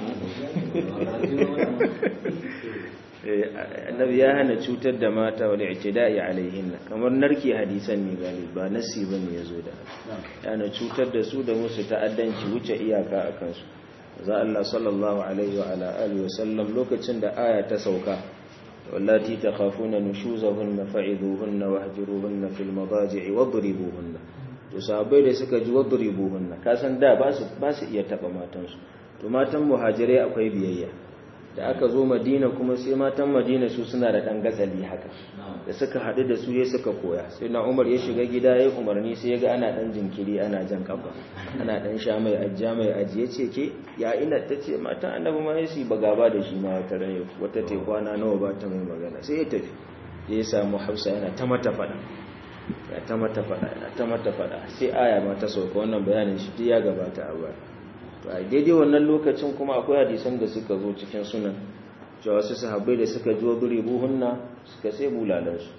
annabi ya hana cutar da mata wal i'tida'i alaihinna kamar narki hadisan ne galibi ba nasi bane yazo da yana cutar da su da musu ta'addanci wuce iyaka akan su za Allah sallallahu alaihi wa ala alihi wasallam lokacin da aya ta sauka wallati takhafuna nushuzahunna fa'idhuhunna wahjuruhunna fil madaji'i wadribuhunna to sahabbai da suka ji wadribuhunna kasan da ba su ba su iya taba matansu to matan muhajirai akwai biyayya da aka zo madina kuma sai matan madina su suna da ɗan gatsali haka da suka haɗu da su ya suka koya sai na umar ya shiga gida ya umarni sai ya ga ana ɗan jinkiri ana jan kafa ana ɗan sha mai ajiya mai ajiye ce ke ya ina ta ce matan annabi ma ya ba gaba da shi ma wata ran wata te kwana nawa ba ta mai magana sai ya tafi ya samu hausa yana ta mata faɗa ya ta mata faɗa yana ta mata faɗa sai aya ma ta sauka wannan bayanin shi ya gabata a baya to a daidai wannan lokacin kuma akwai hadisan da suka zo cikin sunan cewa su sahabbai da suka ji waduri buhunna suka sai bulalansu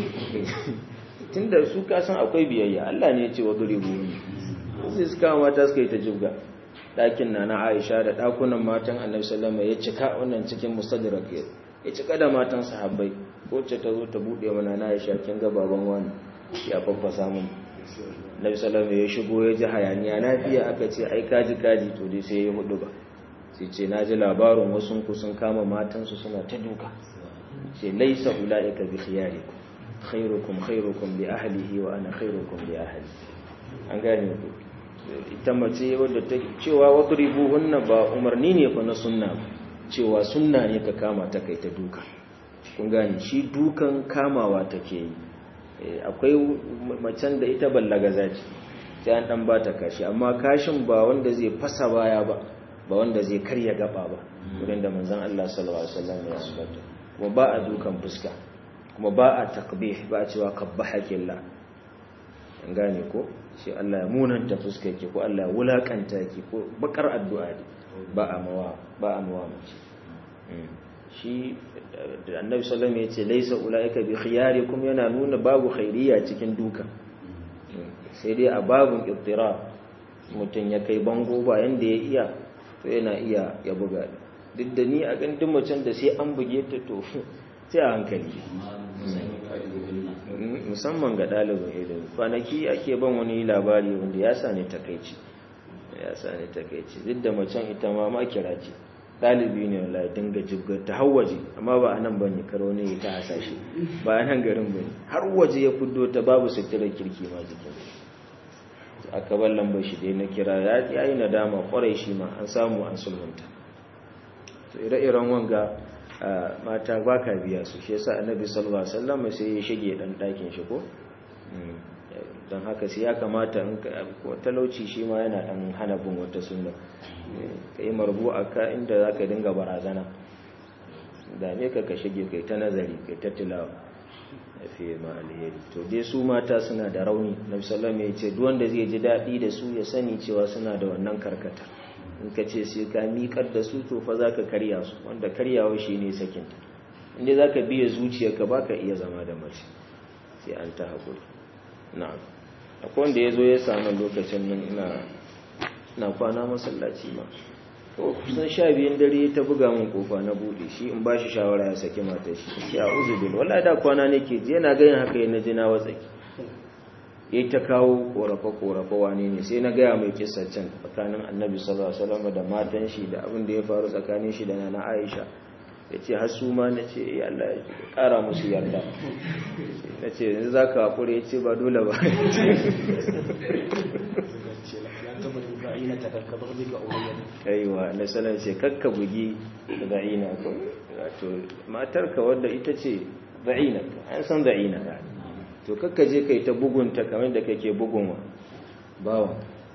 tun da su kasan akwai biyayya Allah ne ya ce waduri buhunna sai suka mata suka yi ta jibga ɗakin na na aisha da ɗakunan matan annabi sallama ya cika wannan cikin mustadrak ya cika da matan sahabbai wacce ta zo ta buɗe mana na aisha kin ga baban wani ya faffasa mun nabi salama ya shigo ya ji hayaniya lafiya aka ce ai kaji kaji to dai sai ya hudu ba sai ce na ji labarin wasu ku sun kama matansu suna ta duka ce laisa ula'ika bi khiyarikum khairukum khairukum bi ahlihi wa ana khairukum bi ahli an gane ku ita mace wadda ta cewa wadribuhunna ba umarni ne fa na sunna cewa sunna ne ka kama ta kai ta duka kun gane shi dukan kamawa take yi akwai macen da ita ballaga zaci sai an dan bata kashi amma kashin ba wanda zai fasa baya ba ba wanda zai karya gaba ba wurin da manzon Allah sallallahu alaihi wasallam ya ambata kuma ba a dukan fuska kuma ba a takbih ba a cewa qabbahaki Allah an gane ko sai Allah ya munanta fuskar ki ko Allah ya wulakanta ki ko bakar addu'a ba a mawa ba a mawa mace shi da annabi sallallahu alaihi wasallam yace laysa ulaika bi khiyarikum yana nuna babu khairiya cikin duka sai dai a babun iftira mutun ya kai bango ba yanda ya iya to yana iya ya buga duk da ni a gandun macen da sai an buge ta to sai a hankali musamman ga ɗalibin ilimi kwanaki ake ban wani labari wanda ya sa ne takaici ya sa ne takaici duk da macen ita ma makira ce ɗalibi ne wala ya dinga jibgar ta har waje amma ba a nan ba ne karo ne ta hasashe ba a nan garin ba ne har waje ya fuddo ta babu suturar kirki ma jikin aka bar lambar shi dai na kira ya yi nadama kwarai shi ma an samu an sulhunta to ire-iren wanga mata ba ka biya su shi yasa annabi sallallahu alaihi wasallam sai ya shige dan ɗakin shi ko don haka sai ya kamata in talauci shi ma yana dan hana bin wata sunna ka yi marbu a ka inda za ka dinga barazana da me ka ka shige kai ta nazari kai ta tilawa fi ma alheri to dai su mata suna da rauni nabi sallallahu alaihi wasallam ya ce duk wanda zai ji dadi da su ya sani cewa suna da wannan karkata in ka ce sai ka miƙar da su to fa zaka karya su wanda karyawa shine sakinta inda zaka biye zuciyarka baka iya zama da mace sai an ta hakuri na'am akwai wanda yazo ya samu lokacin nan ina ina kwana masallaci ma kusan sha biyun dare ta buga min kofa na bude shi in ba shi shawara ya saki matar shi ya uzu bil wallahi da kwana nake ji yana ganin haka yana jina watsaki yayi ta kawo korafa korafa wane ne sai na gaya mai kissa can tsakanin annabi sallallahu alaihi wasallam da matan shi da abin da ya faru tsakanin shi da nana Aisha yace har su ma nace eh Allah ya kara musu yarda nace yanzu zaka hakuri yace ba dole ba aiwa na sanar ce kakka bugi za'ina ko wato matarka wadda ita ce za'ina an san za'ina to kakka je kai ta bugunta kamar da kake bugun wa bawa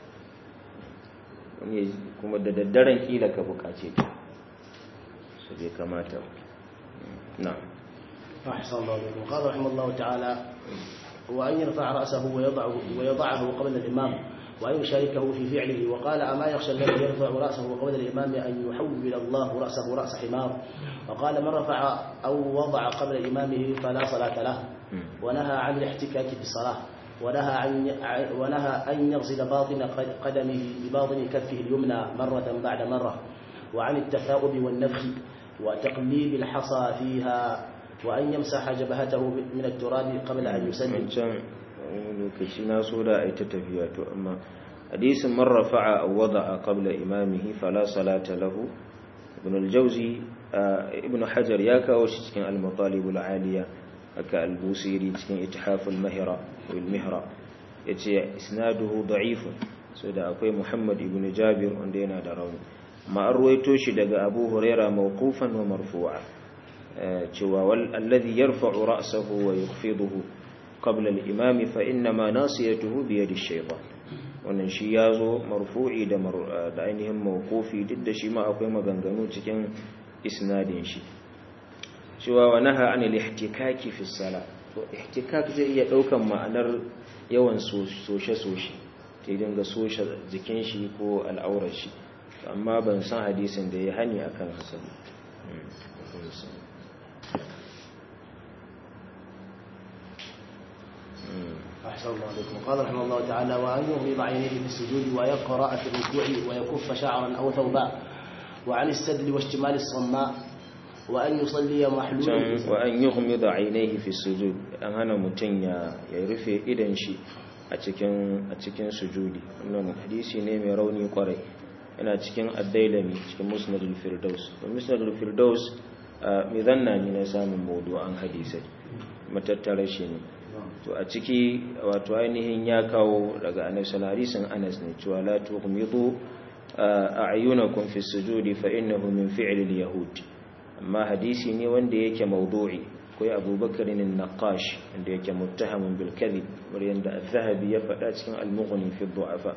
kuma da daddaren kila ka bukace ta su bai kamata na أحسن الله عليكم قال رحمه الله تعالى وأن يرفع رأسه ويضعه, ويضعه قبل الإمام وأن يشاركه في فعله وقال أما يخشى الذي يرفع رأسه قبل الإمام أن يحول الله رأسه رأس حمار وقال من رفع أو وضع قبل إمامه فلا صلاة له ونهى عن الاحتكاك في الصلاة ونهى عن ونهى أن يغسل باطن قدمه بباطن كفه اليمنى مرة بعد مرة وعن التثاؤب والنفخ وتقليب الحصى فيها وأن يمسح جبهته من التراب قبل أن يسلم lokaci na so da a yi ta tafiya to amma hadisin man rafa'a aw wada'a qabla imamihi fala salata lahu ibn al-jawzi ibn hajar ya kawo shi cikin al-matalib al-aliya aka al-busiri cikin ithaf al-mahra wal mihra yace isnaduhu da'if so da akwai muhammad ibn jabir wanda yana da rauni ma an ruwaito shi daga abu huraira mawqufan wa marfu'a cewa wal alladhi yarfa'u ra'sahu wa yukhfiduhu qabla al-imam fa inma nasiyatuhu bi yadi ash-shaytan wannan shi yazo marfu'i da da ainihin mawqufi duk da shi ma akwai maganganu cikin isnadin shi cewa wa naha anil ihtikaki fi salat to ihtikak zai iya daukan ma'anar yawan soshe soshe ta dinga soshe jikin shi ko al'aurar shi amma ban san hadisin da ya hani akan hasan أحسن الله عليكم قال رحمه الله تعالى وأن يغمض عينيه في السجود ويقرأ في الركوع ويكف شعرا أو ثوبا وعن السدل واشتمال الصماء وأن يصلي محلولا وأن يغمض عينيه في السجود أن هنا متن ya rufe idan shi a cikin a cikin sujudi wannan hadisi ne mai rauni kwarai yana cikin ad-dailami cikin musnadul firdaus musnadul firdaus mai zanna ne na samun mawdu'an hadisai matattara shi ne to a ciki wato ainihin ya kawo daga annabi sallallahu alaihi wasallam Anas ne cewa la tughmidu a'yunakum fi sujudi fa innahu min fi'li al-yahud amma hadisi ne wanda yake mawdu'i akwai Abubakar an-Naqash wanda yake muttahamun bil kadhib wanda da az-Zahabi ya faɗa cikin al-Mughni fi ad-du'afa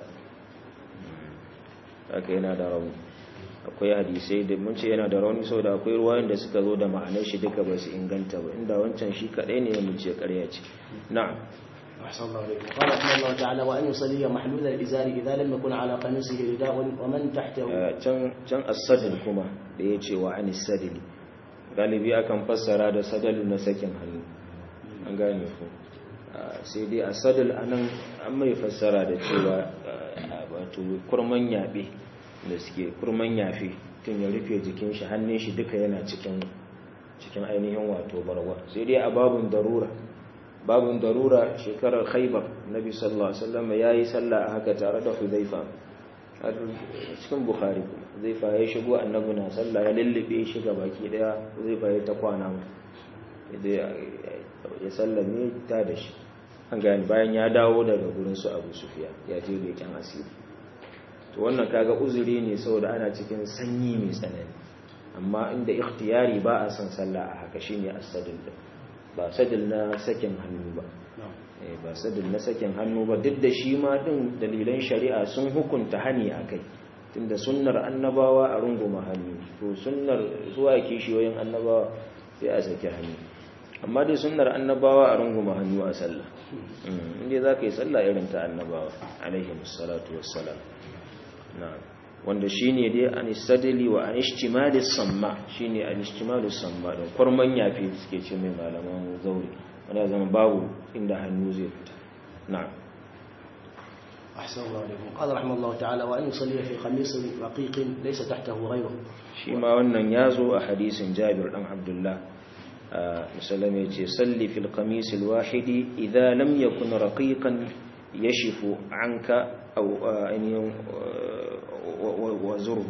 haka yana da rauni akwai hadisai da mun ce yana da rauni saboda akwai ruwayoyin da suka zo da ma'anar shi duka ba su inganta ba inda wancan shi kadai ne mun ce ƙarya ce na'am أحسن الله عليكم قال رحمه الله تعالى وأن يصلي محلول الإزار إذا لم يكن على قميصه رداء ومن تحته can can as-sadl kuma da yace wa an sadli galibi akan fassara da sadalu na sakin hannu an gane ku sai dai as-sadl anan an mai fassara da cewa wato kurman yabe da suke kurman yafi tun ya rufe jikin shi hannun shi duka yana cikin cikin ainihin wato barwa sai dai a babun darura babun darura shekarar khaibar nabi sallallahu alaihi wasallam yayi sallah a haka tare da hudhaifa har cikin bukhari hudhaifa ya shigo annabi na sallah ya lullube shi ga baki daya hudhaifa ya ta kwana mu ya sallame ta da shi an gani bayan ya dawo daga gurin su abu sufiya ya je leken asiri to wannan kaga uzuri ne saboda ana cikin sanyi mai tsanani amma inda ikhtiyari ba a son sallah a haka shine as-sadl ba sadil na sakin hannu ba ba sadil na sakin hannu ba duk da shi ma din dalilan shari'a sun hukunta hani akai tunda sunnar annabawa a runguma hannu to sunnar zuwa kishiyoyin annabawa sai a saki hannu amma dai sunnar annabawa a runguma hannu a sallah inda za ka yi sallah irin ta annabawa alaihi musallatu wassalam na'am wanda shine dai an istadili wa an ishtimali samma shine an ishtimali samma don kwarman yafi suke ce mai malaman zauri wanda zama babu inda hannu zai fita na'am أحسن الله عليكم قال رحمه الله تعالى وأن يصلي في خميس رقيق ليس تحته غيره shi ma wannan ya zo a hadisin jabir dan abdullah musallam ya ce salli fil qamis al wahidi idza lam yakun raqiqan yashifu anka aw ainihin wa zurhu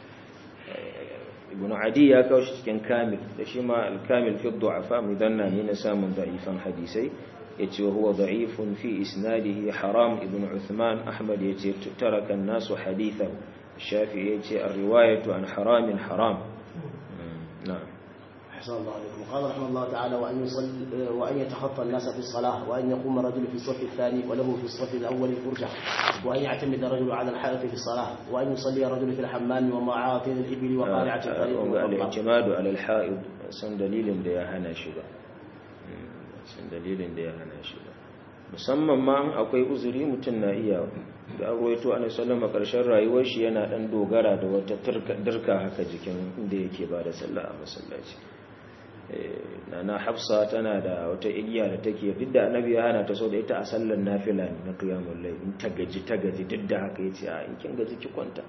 ibn adi ya kawo shi cikin kamil da shi ma al kamil fi du'afa mudanna ne na samun da'ifan hadisai yace wa huwa da'ifun fi isnadihi haram ibn uthman ahmad yace taraka an-nasu hadithahu الشافعي يجي الرواية عن حرام حرام نعم أحسن الله عليكم قال رحمه الله تعالى وأن يصلي وأن يتخطى الناس في الصلاة وأن يقوم الرجل في الصف الثاني وله في الصف الأول فرجة وأن يعتمد الرجل على الحائط في الصلاة وأن يصلي الرجل في الحمام ومعاطن الإبل وقارعة الطريق الاعتماد على الحائط سن دليل da ya hana shi ba san dalilin da ya hana shi ba musamman ma akwai uzuri mutum na iya da ruwaito a sallama ƙarshen rayuwar shi yana ɗan dogara da wata dirka haka jikin inda yake ba da sallah a masallaci na hafsa tana da wata igiya da take duk da annabi ya hana ta so da ita a sallar nafila ne na qiyamul layl in ta gaji ta gaji duk da haka yace a in kin gaji ki kwanta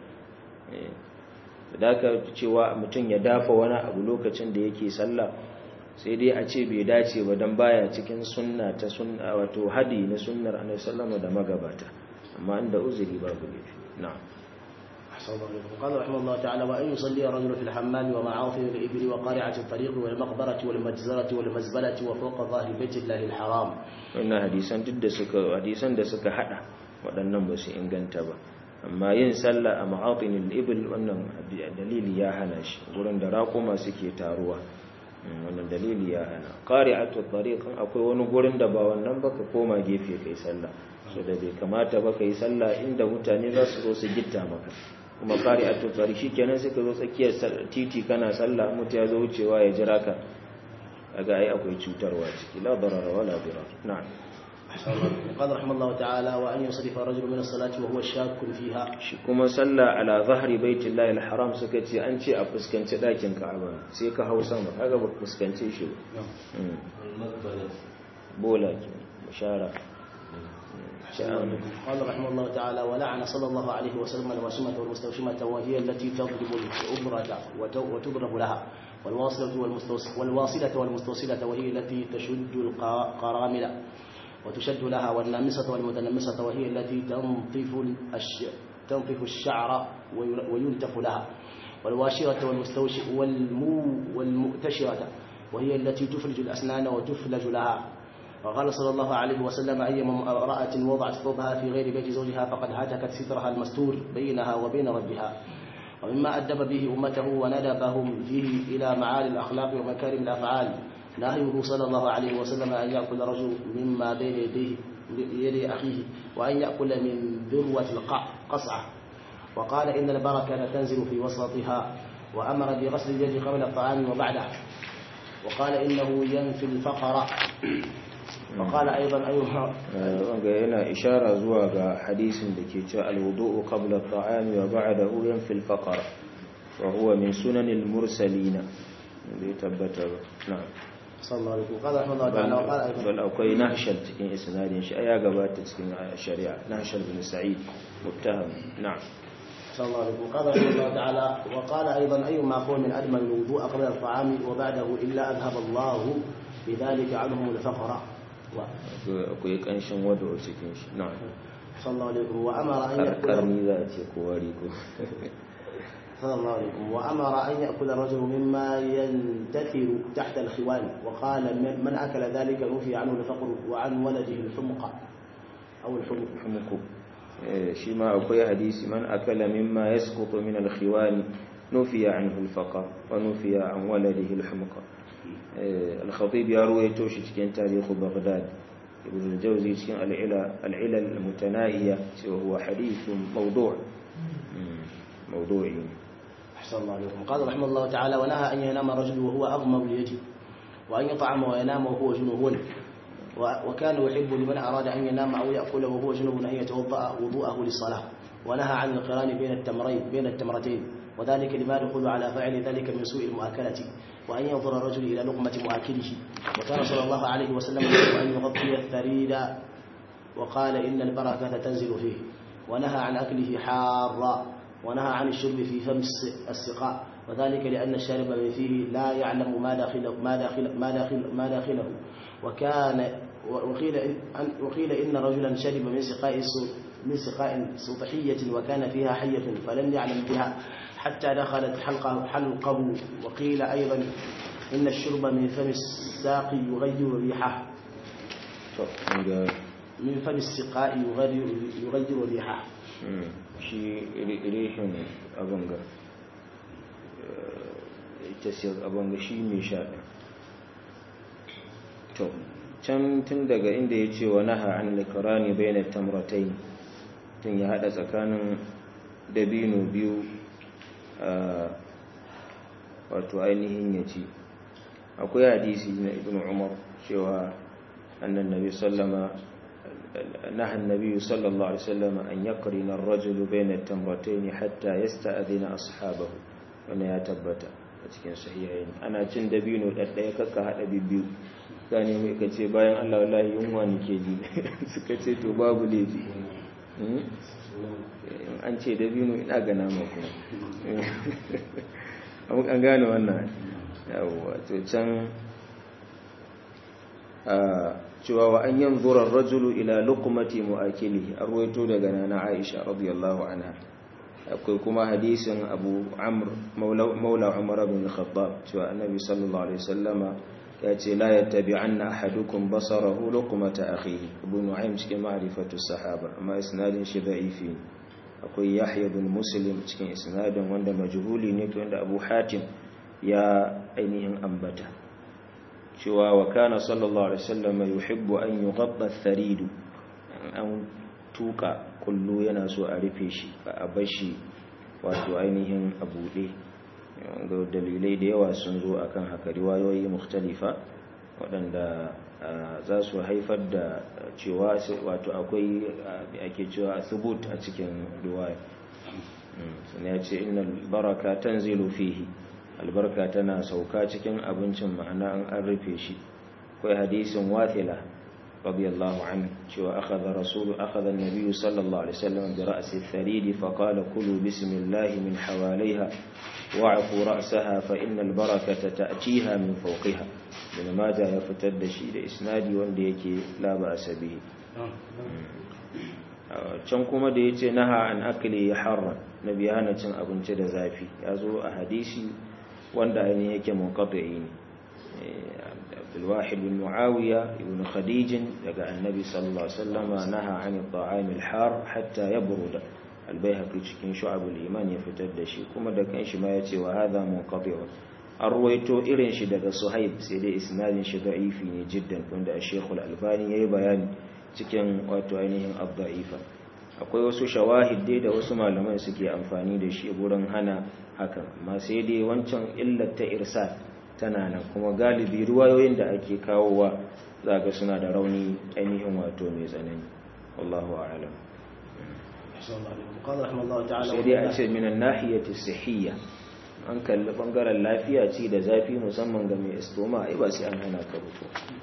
da ka cewa mutum ya dafa wani abu lokacin da yake sallah sai dai a ce bai dace ba dan baya cikin sunna ta sunna wato hadi na sunnar annabi sallallahu da magabata amma inda uzuri babu laifi na'am أحسن الله عليكم قال رحمه الله تعالى وأن يصلي الرجل في الحمام ومعاصم الإبل وقارعة الطريق والمقبرة والمجزرة والمزبلة وفوق ظاهر بيت الله الحرام wannan hadisan duk da suka hadisan da suka hada waɗannan ba su inganta ba amma yin sallah a ma'atinil ibil wannan dalili ya hana shi gurin da raƙuma suke taruwa wannan dalili ya hana qari'atu tariqan akwai wani gurin da ba wannan ba ka koma gefe kai sallah so da bai kamata ba kai sallah inda mutane za su zo su gitta maka kuma qari'atu tariq shikenan sai ka zo tsakiyar titi kana sallah mutu ya zo wucewa ya jira ka kaga ai akwai cutarwa ciki la darara wala dirar na'am قال رحمه الله تعالى وأن يصرف الرجل من الصلاة وهو شاك فيها shi kuma sallah ala zahri baitillahi alharam suka ce an ce a fuskanci dakin Ka'aba sai ka hau sama kaga ba fuskance shi ba bola ke bashara قال رحمه الله تعالى ولعن صلى الله عليه وسلم الواشمة والمستوشمة وهي التي تضرب الأبرة وتضرب لها والواصلة والواصلة والمستوصلة وهي التي تشد القرامل وتشد لها والنامصة والمتنمصة وهي التي تنطف الش... تنطف الشعر وينتف لها والواشرة والمستوش والمو والمؤتشرة وهي التي تفرج الأسنان وتفلج لها وقال صلى الله عليه وسلم أيما امرأة وضعت ثوبها في غير بيت زوجها فقد هتكت سترها المستور بينها وبين ربها ومما أدب به أمته وندبهم فيه إلى معالي الأخلاق ومكارم الأفعال نهيه صلى الله عليه وسلم أن يأكل رجل مما بين يديه يدي أخيه وأن يأكل من ذروة القصعة وقال إن البركة تنزل في وسطها وأمر بغسل اليد قبل الطعام وبعده وقال إنه ينفي الفقر وقال أيضا أيها wanga yana ishara zuwa ga hadisin da ke cewa alwudu'u qabla at-ta'ami wa ba'dahu yanfi al-faqr wa huwa min sunanil mursalin bai tabbata ba na'am صلى الله عليه وسلم قال رحمه الله تعالى وقال أيضا bal akwai nahshal cikin isnadin shi aya gabata cikin shari'a nahshal bin sa'id muttaham na'am صلى الله عليه وسلم قال رحمه الله تعالى وقال أيضا أيما قوم أدمن الوضوء قبل الطعام وبعده إلا أذهب الله بذلك عنهم الفقر akwai kanshin wado cikin shi na'am صلى الله عليه وسلم وأمر أن يأكل karni za a ce ko wari ko صلى الله عليه وسلم وأمر أن يأكل الرجل مما ينتثر تحت الخوان وقال من- من أكل ذلك نفي عنه الفقر وعن ولده الحمقى أو الحمق humuku shi ma akwai hadisi man akala mimma yasqutu min al-khiwan nufiya anhu al-faqa wa nufiya an waladihi al-humqa al-khatib ya ruwaito shi cikin tarihu baghdad ibn al-jawzi cikin al-ila al-ila al-mutanahiya cewa huwa hadithun mawdu' mawdu'i أحسن الله عليكم قال رحمه الله تعالى ونهى أن ينام الرجل وهو أغمض اليد وأن يطعم وينام وهو جنوب وكان يحب لمن أراد أن ينام أو يأكل وهو جنوب أن يتوضأ وضوءه للصلاة ونهى عن القران بين التمرين بين التمرتين وذلك لما يدخل على فعل ذلك من سوء المؤاكلة وأن ينظر الرجل إلى لقمة مؤاكله وكان صلى الله عليه وسلم يحب أن يغطي الثريد وقال إن البركة تنزل فيه ونهى عن أكله حارا ونهى عن الشرب في فم السقاء وذلك لأن الشارب من فيه لا يعلم ما داخله ما داخل ما داخل ما داخله وكان وقيل إن وقيل إن رجلا شرب من سقاء من سقاء سطحية وكان فيها حية فلم يعلم بها حتى دخلت حلقه حلقه وقيل أيضا إن الشرب من فم الساق يغير ريحه من فم السقاء يغير يغير ريحه shi rihin abanga ita siyar abanga shi mai sha to can tun daga inda ya ce wa naha an likarani bayanar tamratai tun ya hada tsakanin dabino biyu wato ainihin ya ci akwai hadisi na ibn umar cewa annan nabi sallama نهى النبي صلى الله عليه وسلم أن يقرن الرجل بين التمرتين حتى يستأذن أصحابه wani ya tabbata a cikin sahihayin ana cin dabino ɗaɗɗaya kakka haɗa biyu gane mai ka ce bayan Allah wallahi yunwa ne ke ji suka ce to babu laifi an ce dabino ina ga nama kuma an gane wannan yawwa to can cewa wa an yanzura rajulu ila luqmati mu'akilihi arwaito daga nana Aisha radiyallahu anha akwai kuma hadisin Abu Amr maula Umar bin Khattab cewa Annabi sallallahu alaihi wasallama ya ce la yattabi'anna ahadukum basarahu luqmata akhihi Abu Nu'aym cikin ma'rifatu sahaba amma isnadin shi da'ifi akwai Yahya bin Muslim cikin isnadin wanda majhuli ne wanda Abu Hatim ya ainihin ambata cewa wa kana sallallahu alaihi wasallam yuhibbu an yughadda ath-tharid an tuka kullu yana so a rufe shi a bashi wato ainihin abude ga dalilai da yawa sun zo akan haka riwayoyi mukhtalifa waɗanda za su haifar da cewa wato akwai ake cewa thubut a cikin riwaya sannan ya ce innal baraka tanzilu fihi albarka tana sauka cikin abincin ma'ana an an rufe shi akwai hadisin wathila radiyallahu anhu cewa akhadha rasulu akhadha an-nabiy sallallahu alaihi wasallam bi ra'si al-tharid fa qala kulu bismillah min hawaliha wa'fu ra'saha fa inna al-barakata ta'tiha min fawqiha bin maja ya fitar da shi da isnadi wanda yake la ba'sa bihi can kuma da yace naha an akli harran nabi hana cin abinci da zafi ya zo a hadisi wanda ainihin yake munqati ne Abdulwahid bin Muawiya ibn Khadij daga Annabi sallallahu alaihi wasallama naha an at-ta'am al-har hatta yabruda al-Baihaqi cikin Shu'abul Iman ya fitar da shi kuma da kanshi ma yace wa hadha munqati an ruwaito irin shi daga Suhaib sai dai isnadin shi da'ifi ne jiddan wanda Sheikh al-Albani yayi bayani cikin wato ainihin ad-da'ifa akwai wasu shawahid dai da wasu malaman suke amfani da shi gurin hana hakan amma sai dai wancan illar ta irsal tana nan kuma galibi ruwayoyin da ake kawowa zaka suna da rauni ainihin wato mai tsanani wallahu a'lam sai dai a ce minan nahiyati sihiyya an kalli bangaren lafiya ci da zafi musamman ga mai istoma ai ba sai an hana ka rufu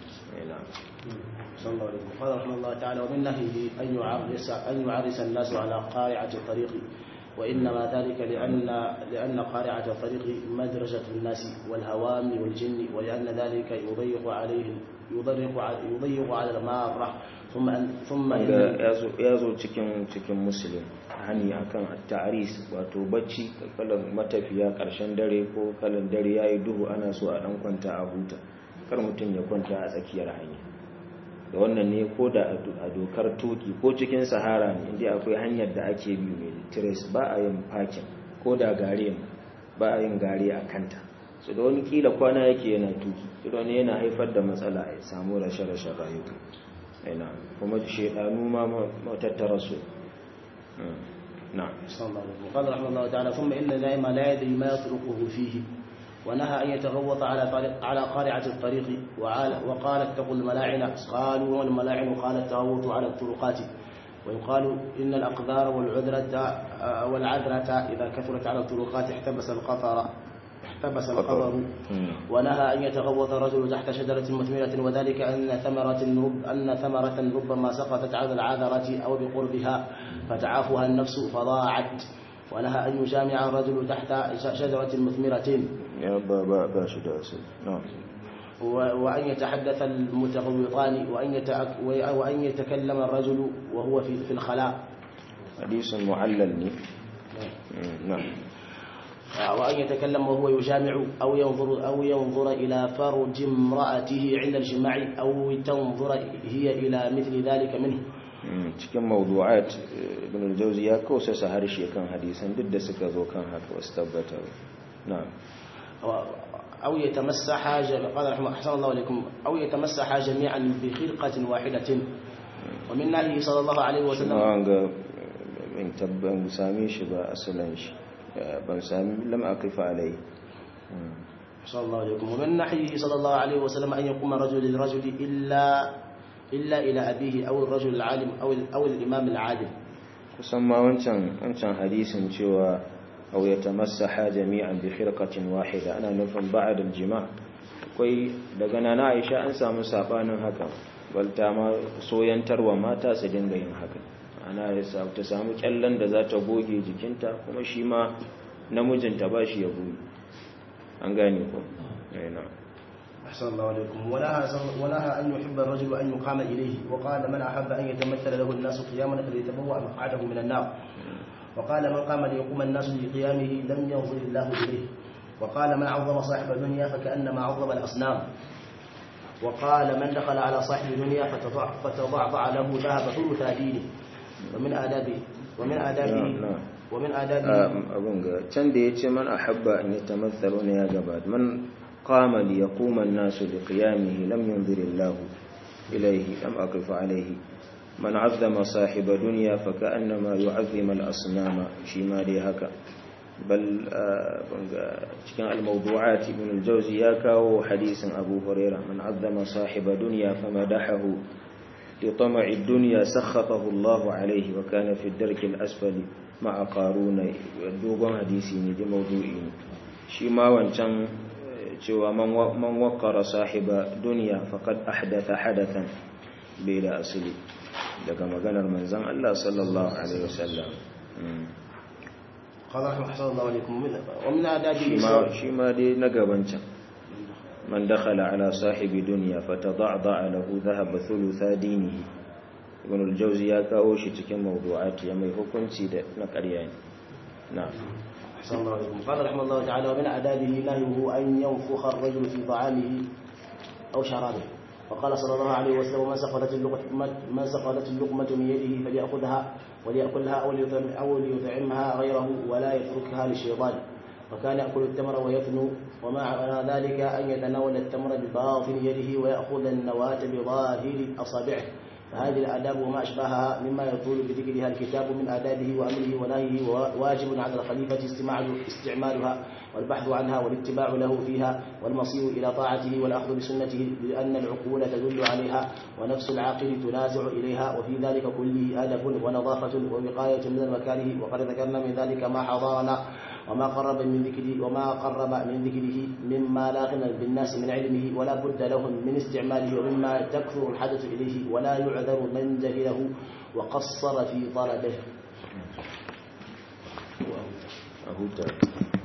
صلى الله عليه وسلم قال رحمه الله تعالى ومن نهيه أن يعرس أن يعرس الناس على قارعة الطريق وإنما ذلك لأن لأن قارعة الطريق مدرجة الناس والهوام والجن ولأن ذلك يضيق عليهم يضيق يضيق على المارة ثم ثم ya zo cikin cikin muslim hani akan at-ta'ris wato bacci kalan matafiya karshen dare ko kalan dare yayi duhu ana so a dan kwanta a huta kar mutum ya kwanta a tsakiyar hanya da wannan ne ko da a dokar tuki ko cikin sahara ne inda akwai hanyar da ake bi mai trace ba a yin parking ko da gare ba a yin gare a kanta su da wani kila kwana yake yana tuki su da wani yana haifar da matsala ya samu rashe-rashe rayuka yana kuma shaidanu ma matattara su na قال رحمه الله تعالى ثم إن النائم لا يدري ما يطرقه فيه ونهى أن يتغوط على طريق على قارعة الطريق وعال وقال اتقوا الملاعن قالوا والملاعن قال التغوط على الطرقات ويقال إن الأقدار والعذرة والعذرة إذا كثرت على الطرقات احتبس القطر احتبس القبر ونهى أن يتغوط الرجل تحت شجرة مثمرة وذلك أن ثمرة رب أن ثمرة ربما سقطت على العذرة أو بقربها فتعافها النفس فضاعت ونهى أن يجامع الرجل تحت شجرة مثمرة يا بابا باشا داسل نعم وأن يتحدث المتغوطان وأن يتأك وأن يتكلم الرجل وهو في في الخلاء حديث معلل نعم وأن يتكلم وهو يجامع أو ينظر أو ينظر إلى فرج امرأته عند الجماع أو تنظر هي إلى مثل ذلك منه cikin mawdu'at ibn al-jawzi ya kausa harshe kan hadisan duk da suka zo kan haka wasu tabbatar na'am أو يتمسح قال رحمه أحسن الله عليكم أو يتمسح جميعا بخرقة واحدة ومن نهيه صلى الله عليه وسلم ga in tabban same shi ba asalan shi ban sami lam aqifa alai صلى الله عليكم ومن نحيه صلى الله عليه وسلم أن يقوم الرجل للرجل إلا إلا إلى أبيه أو الرجل العالم أو أو الإمام العادل kusan ma wancan wancan hadisin cewa aw yatamassaha jami'an bi khirqatin wahida ana nufin ba'da al-jima' akwai daga nana Aisha an samu sabanin haka balta ma soyantarwa mata su dinga yin haka ana ta samu kyallan da za ta goge jikinta kuma shi ma namijinta ba shi ya goge an gane ko yana أحسن الله عليكم ونهى ونهى أن يحب الرجل أن يقام إليه وقال من أحب أن يتمثل له الناس قياما فليتبوأ مقعده من النار وقال من قام ليقوم الناس لقيامه لم ينظر الله إليه وقال من عظم صاحب الدنيا فكأنما عظم الأصنام وقال من دخل على صاحب الدنيا فتضعضع له ذهب ثلث دينه ومن آدابه ومن آدابه ومن آدابه abun ga can da yace man ahabba an yatamathalu ne ya gabata man qama li yaquma an-nasu li qiyamihi lam yunzir Allah ilayhi lam aqif alayhi man 'azzama sahiba dunya fa ka'annama yu'azzima al-asnama shi ma dai haka bal cikin al-mawdu'at ibn al-jawzi ya kawo hadisin Abu Hurairah man 'azzama sahiba dunya famadahahu لطمع الدنيا سخطه الله عليه وكان في الدرك الأسفل مع قارون دوغون حديثي ne da maudu'i ne shi ma wancan cewa man waqqara sahiba dunya faqad ahdatha hadathan bai da asali daga maganar manzon Allah sallallahu alaihi wasallam قال رحمه الله عليكم ومن آدابه shi ma shi ma dai na gabancan من دخل على صاحب دنيا فتضعضع له ذهب ثلث دينه ابن الجوزي ya kawo shi cikin mawdu'at ya mai hukunci da na ƙarya ne na'am أحسن الله عليكم قال رحمه الله تعالى ومن آدابه نهيه أن ينفخ الرجل في طعامه أو شرابه وقال صلى الله عليه وسلم من سقطت اللقمة من سقطت اللقمة من يده فليأخذها وليأكلها أو ليطعم أو ليطعمها غيره ولا يتركها للشيطان وكان يأكل التمر ويثنو ومع ذلك أن يتناول التمر بباطن يده ويأخذ النواة بظاهر أصابعه فهذه الآداب وما أشبهها مما يطول بذكرها الكتاب من آدابه وأمره ونهيه واجب على الخليفة استعمالها والبحث عنها والاتباع له فيها والمصير إلى طاعته والأخذ بسنته لأن العقول تدل عليها ونفس العاقل تنازع إليها وفي ذلك كله أدب ونظافة ووقاية من المكاره وقد ذكرنا من ذلك ما حضرنا وما قرب من ذكره وما قرب من ذكره مما لا غنى بالناس من علمه ولا بد لهم من استعماله ومما تكثر الحدث إليه ولا يعذر من جهله وقصر في طلبه أهو